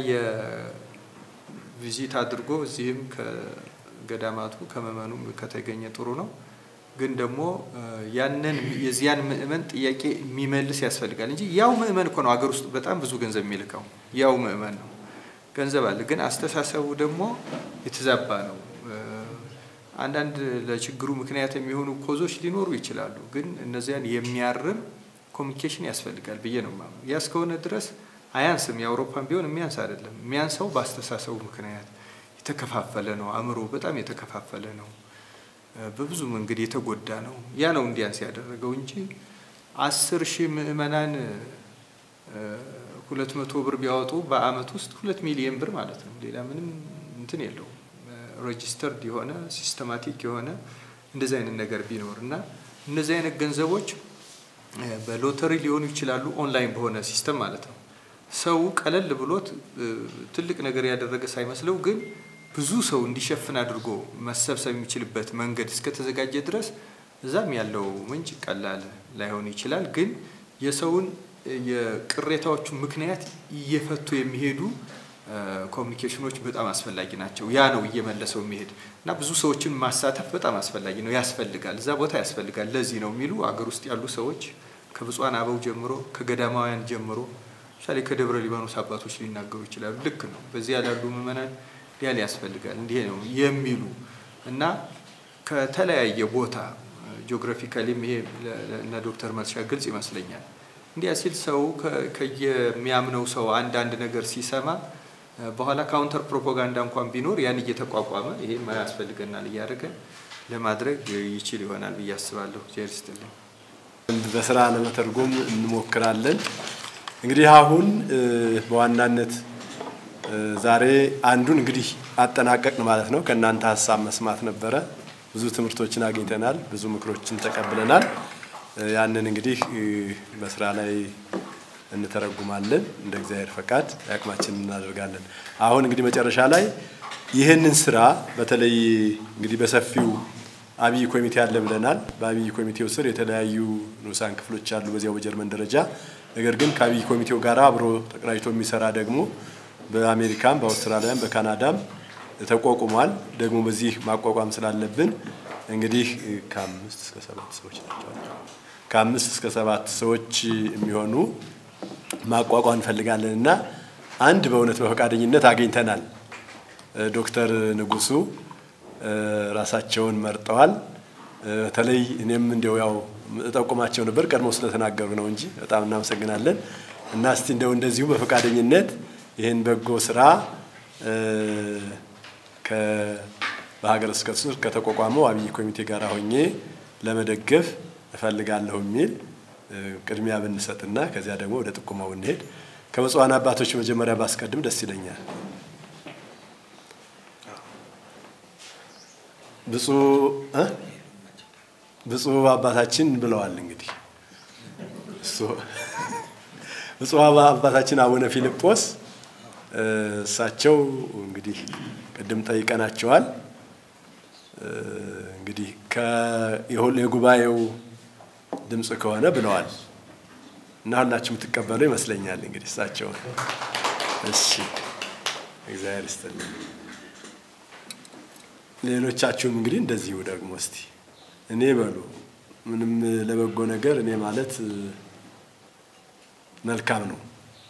የቪዚት አድርጎ እዚህም ከገዳማቱ ከመመኑም ከተገኘ ጥሩ ነው። ግን ደግሞ ያንን የዚያን ምእመን ጥያቄ የሚመልስ ያስፈልጋል እንጂ ያው ምእመን እኮ ነው ሀገር ውስጥ በጣም ብዙ ገንዘብ የሚልከው ያው ምእመን ነው። ገንዘብ አለ፣ ግን አስተሳሰቡ ደግሞ የተዛባ ነው። አንዳንድ ለችግሩ ምክንያት የሚሆኑ ኮዞች ሊኖሩ ይችላሉ፣ ግን እነዚያን የሚያርም ኮሚኒኬሽን ያስፈልጋል ብዬ ነው የማምነው። ያ እስከሆነ ድረስ አያንስም። የአውሮፓን ቢሆን የሚያንስ አይደለም። የሚያንሰው በአስተሳሰቡ ምክንያት የተከፋፈለ ነው። አእምሮ በጣም የተከፋፈለ ነው። በብዙ መንገድ የተጎዳ ነው። ያ ነው እንዲያንስ ያደረገው እንጂ አስር ሺህ ምዕመናን ሁለት መቶ ብር ቢያወጡ በአመት ውስጥ ሁለት ሚሊየን ብር ማለት ነው። ሌላ ምንም እንትን የለውም። ሬጂስተርድ የሆነ ሲስተማቲክ የሆነ እንደዚህ አይነት ነገር ቢኖር እና እነዚህ አይነት ገንዘቦች በሎተሪ ሊሆኑ ይችላሉ፣ ኦንላይን በሆነ ሲስተም ማለት ነው። ሰው ቀለል ብሎት ትልቅ ነገር ያደረገ ሳይመስለው ግን ብዙ ሰው እንዲሸፍን አድርጎ መሰብሰብ የሚችልበት መንገድ እስከተዘጋጀ ድረስ እዛም ያለው ምንጭ ቀላል ላይሆን ይችላል። ግን የሰውን የቅሬታዎቹ ምክንያት እየፈቱ የሚሄዱ ኮሚኒኬሽኖች በጣም አስፈላጊ ናቸው። ያ ነው እየመለሰው የሚሄድ እና ብዙ ሰዎችን ማሳተፍ በጣም አስፈላጊ ነው፣ ያስፈልጋል፣ እዛ ቦታ ያስፈልጋል። ለዚህ ነው የሚሉ አገር ውስጥ ያሉ ሰዎች ከብፁዓን አበው ጀምሮ ከገዳማውያን ጀምሮ ምሳሌ ከደብረ ሊባኖስ አባቶች ሊናገሩ ይችላሉ። ልክ ነው። በዚህ ያላሉ ምዕመናን ሊያል ያስፈልጋል እንዲህ ነው የሚሉ እና ከተለያየ ቦታ ጂኦግራፊካሊም ይሄ እነ ዶክተር መርሻ ግልጽ ይመስለኛል። እንዲያ ሲል ሰው ከየሚያምነው ሰው አንዳንድ ነገር ሲሰማ በኋላ ካውንተር ፕሮፓጋንዳ እንኳን ቢኖር ያን እየተቋቋመ ይሄ ያስፈልገናል እያደረገ ለማድረግ ይችል ይሆናል ብዬ አስባለሁ። ዜር ይስጥልኝ። በስራ ለመተርጎም እንሞክራለን። እንግዲህ አሁን በዋናነት ዛሬ አንዱን እንግዲህ አጠናቀቅን ማለት ነው። ከእናንተ ሀሳብ መስማት ነበረ። ብዙ ትምህርቶችን አግኝተናል፣ ብዙ ምክሮችን ተቀብለናል። ያንን እንግዲህ በስራ ላይ እንተረጉማለን። እንደ እግዚአብሔር ፈቃድ አቅማችንን እናደርጋለን። አሁን እንግዲህ መጨረሻ ላይ ይህንን ስራ በተለይ እንግዲህ በሰፊው አብይ ኮሚቴ አለ ብለናል። በአብይ ኮሚቴው ስር የተለያዩ ንዑሳን ክፍሎች አሉ በዚያው በጀርመን ደረጃ። ነገር ግን ከአብይ ኮሚቴው ጋር አብሮ ተቀናጅቶ የሚሰራ ደግሞ በአሜሪካም በአውስትራሊያም በካናዳም ተቋቁሟል። ደግሞ በዚህ ማቋቋም ስላለብን እንግዲህ ከአምስት እስከ ሰባት ሰዎች ናቸው ከአምስት እስከ ሰባት ሰዎች የሚሆኑ ማቋቋም እንፈልጋለን እና አንድ በእውነት በፈቃደኝነት አግኝተናል። ዶክተር ንጉሱ ራሳቸውን መርጠዋል። በተለይ እኔም እንዲያው ያው እጠቁማቸው ነበር ቀድሞ ስለተናገሩ ነው እንጂ በጣም እናመሰግናለን እና እስቲ እንደው እንደዚሁ በፈቃደኝነት ይህን በጎ ስራ በሀገረ ስብከቱ ስር ከተቋቋመው አብይ ኮሚቴ ጋር ሆኜ ለመደገፍ እፈልጋለሁ የሚል ቅድሚያ ብንሰጥና ከዚያ ደግሞ ወደ ጥቁማው ብንሄድ ከብፁዓን አባቶች መጀመሪያ ባስቀድም ደስ ይለኛል። ብፁዕ አባታችን ብለዋል እንግዲህ ብፁዕ አባታችን አቡነ ፊልጶስ እሳቸው እንግዲህ ቅድም ጠይቀናቸዋል። እንግዲህ የጉባኤው ድምፅ ከሆነ ብለዋል እና ሁላችሁ የምትቀበሉ ይመስለኛል። እንግዲህ እሳቸውን እሺ እግዚአብሔር ይስጥልኝ። ሌሎቻችሁም እንግዲህ እንደዚሁ ደግሞ እስቲ እኔ በሉ ምንም ለበጎ ነገር እኔ ማለት እ፣ መልካም ነው።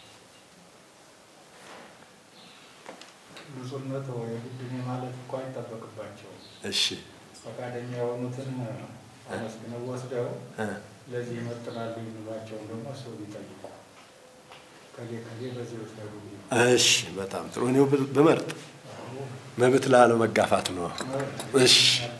ብፁዕነት ወይ እኔ ማለት እኮ አይጠበቅባቸውም። እሺ ፈቃደኛ የሆኑትን አመስግነው ወስደው እ፣ ለዚህ ይመጥናሉ የሚሏቸውን ደግሞ ሰው ቢጠይቁ ከሌ ከሌ በዚህ ወስደው እሺ በጣም ጥሩ። እኔው ብ- ብመርጥ መብት ላለው መጋፋት ነው። እሺ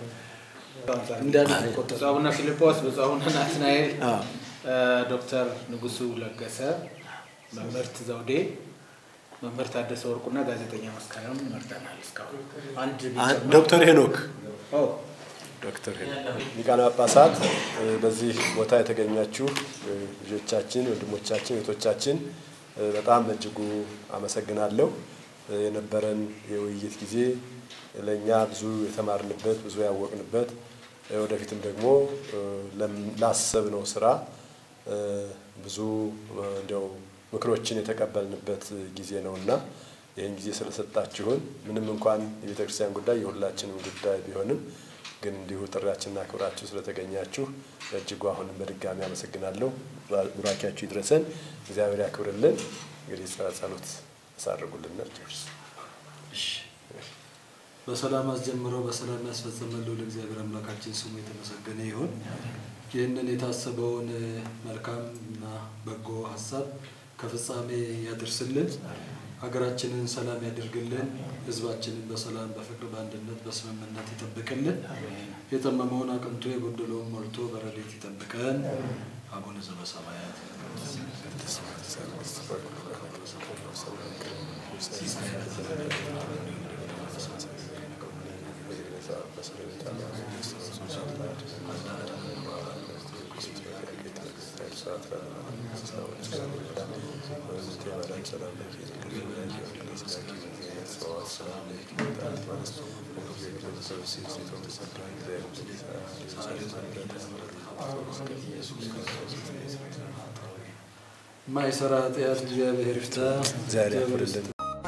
ብፁዕ አቡነ ፊልጶስ፣ ብፁዕ አቡነ ናትናኤል፣ አዎ። ዶክተር ንጉሱ ለገሰ፣ መምህርት ዘውዴ፣ መምህር ታደሰ ወርቁና ጋዜጠኛ መስከረም መርጠናል። እስካሁን አንድ አን- ቢጨመር- ዶክተር ሄኖክ ኦ፣ ዶክተር ሄኖክ ሊቃነ ጳጳሳት እ፣ በዚህ ቦታ የተገኛችሁ እ፣ ልጆቻችን፣ ወንድሞቻችን፣ እህቶቻችን እ፣ በጣም በእጅጉ አመሰግናለሁ። እ፣ የነበረን የውይይት ጊዜ ለእኛ ብዙ የተማርንበት ብዙ ያወቅንበት እ፣ ወደፊትም ደግሞ እ፣ ለም- ላሰብነው ስራ እ፣ ብዙ እ፣ እንዲያው ምክሮችን የተቀበልንበት ጊዜ ነውና ይህን ጊዜ ስለሰጣችሁን ምንም እንኳን የቤተ ክርስቲያን ጉዳይ የሁላችንም ጉዳይ ቢሆንም ግን እንዲሁ ጥሪያችንና ክብራችሁ ስለተገኛችሁ በእጅጉ አሁንም በድጋሚ አመሰግናለሁ። ቡራኪያችሁ ይድረሰን፣ እግዚአብሔር ያክብርልን። እንግዲህ ጸ- ጸሎት ያሳርጉልን። ጨርስ በሰላም አስጀምረው በሰላም ያስፈጸመን ልዑል እግዚአብሔር አምላካችን ስሙ የተመሰገነ ይሁን። ይህንን የታሰበውን መልካም እና በጎ ሀሳብ ከፍጻሜ ያደርስልን። ሀገራችንን ሰላም ያደርግልን። ሕዝባችንን በሰላም በፍቅር፣ በአንድነት፣ በስምምነት ይጠብቅልን። የጠመመውን አቅንቶ የጎደለውን ሞልቶ በረድኤት ይጠብቀን። አቡነ ዘበሰማያት ማይሰራ ኃጢአት እግዚአብሔር ይፍታ። እግዚአብሔር ያክብርልን።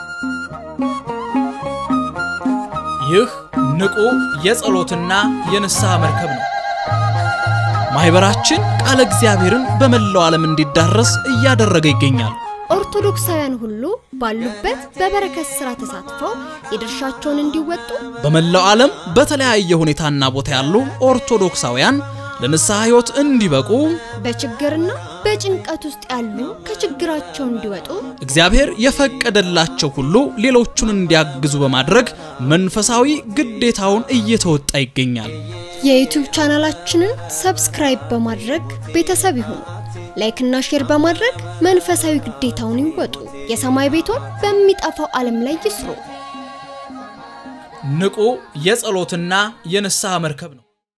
ይህ ንቁ የጸሎትና የንስሐ መርከብ ነው። ማኅበራችን ቃለ እግዚአብሔርን በመላው ዓለም እንዲዳረስ እያደረገ ይገኛል። ኦርቶዶክሳውያን ሁሉ ባሉበት በበረከት ሥራ ተሳትፈው የድርሻቸውን እንዲወጡ በመላው ዓለም በተለያየ ሁኔታና ቦታ ያሉ ኦርቶዶክሳውያን ለንስሐ ሕይወት እንዲበቁ በችግርና በጭንቀት ውስጥ ያሉ ከችግራቸው እንዲወጡ እግዚአብሔር የፈቀደላቸው ሁሉ ሌሎቹን እንዲያግዙ በማድረግ መንፈሳዊ ግዴታውን እየተወጣ ይገኛል። የዩቲዩብ ቻናላችንን ሰብስክራይብ በማድረግ ቤተሰብ ይሁኑ። ላይክና ሼር በማድረግ መንፈሳዊ ግዴታውን ይወጡ። የሰማይ ቤቶን በሚጠፋው ዓለም ላይ ይስሩ። ንቁ የጸሎትና የንስሐ መርከብ ነው።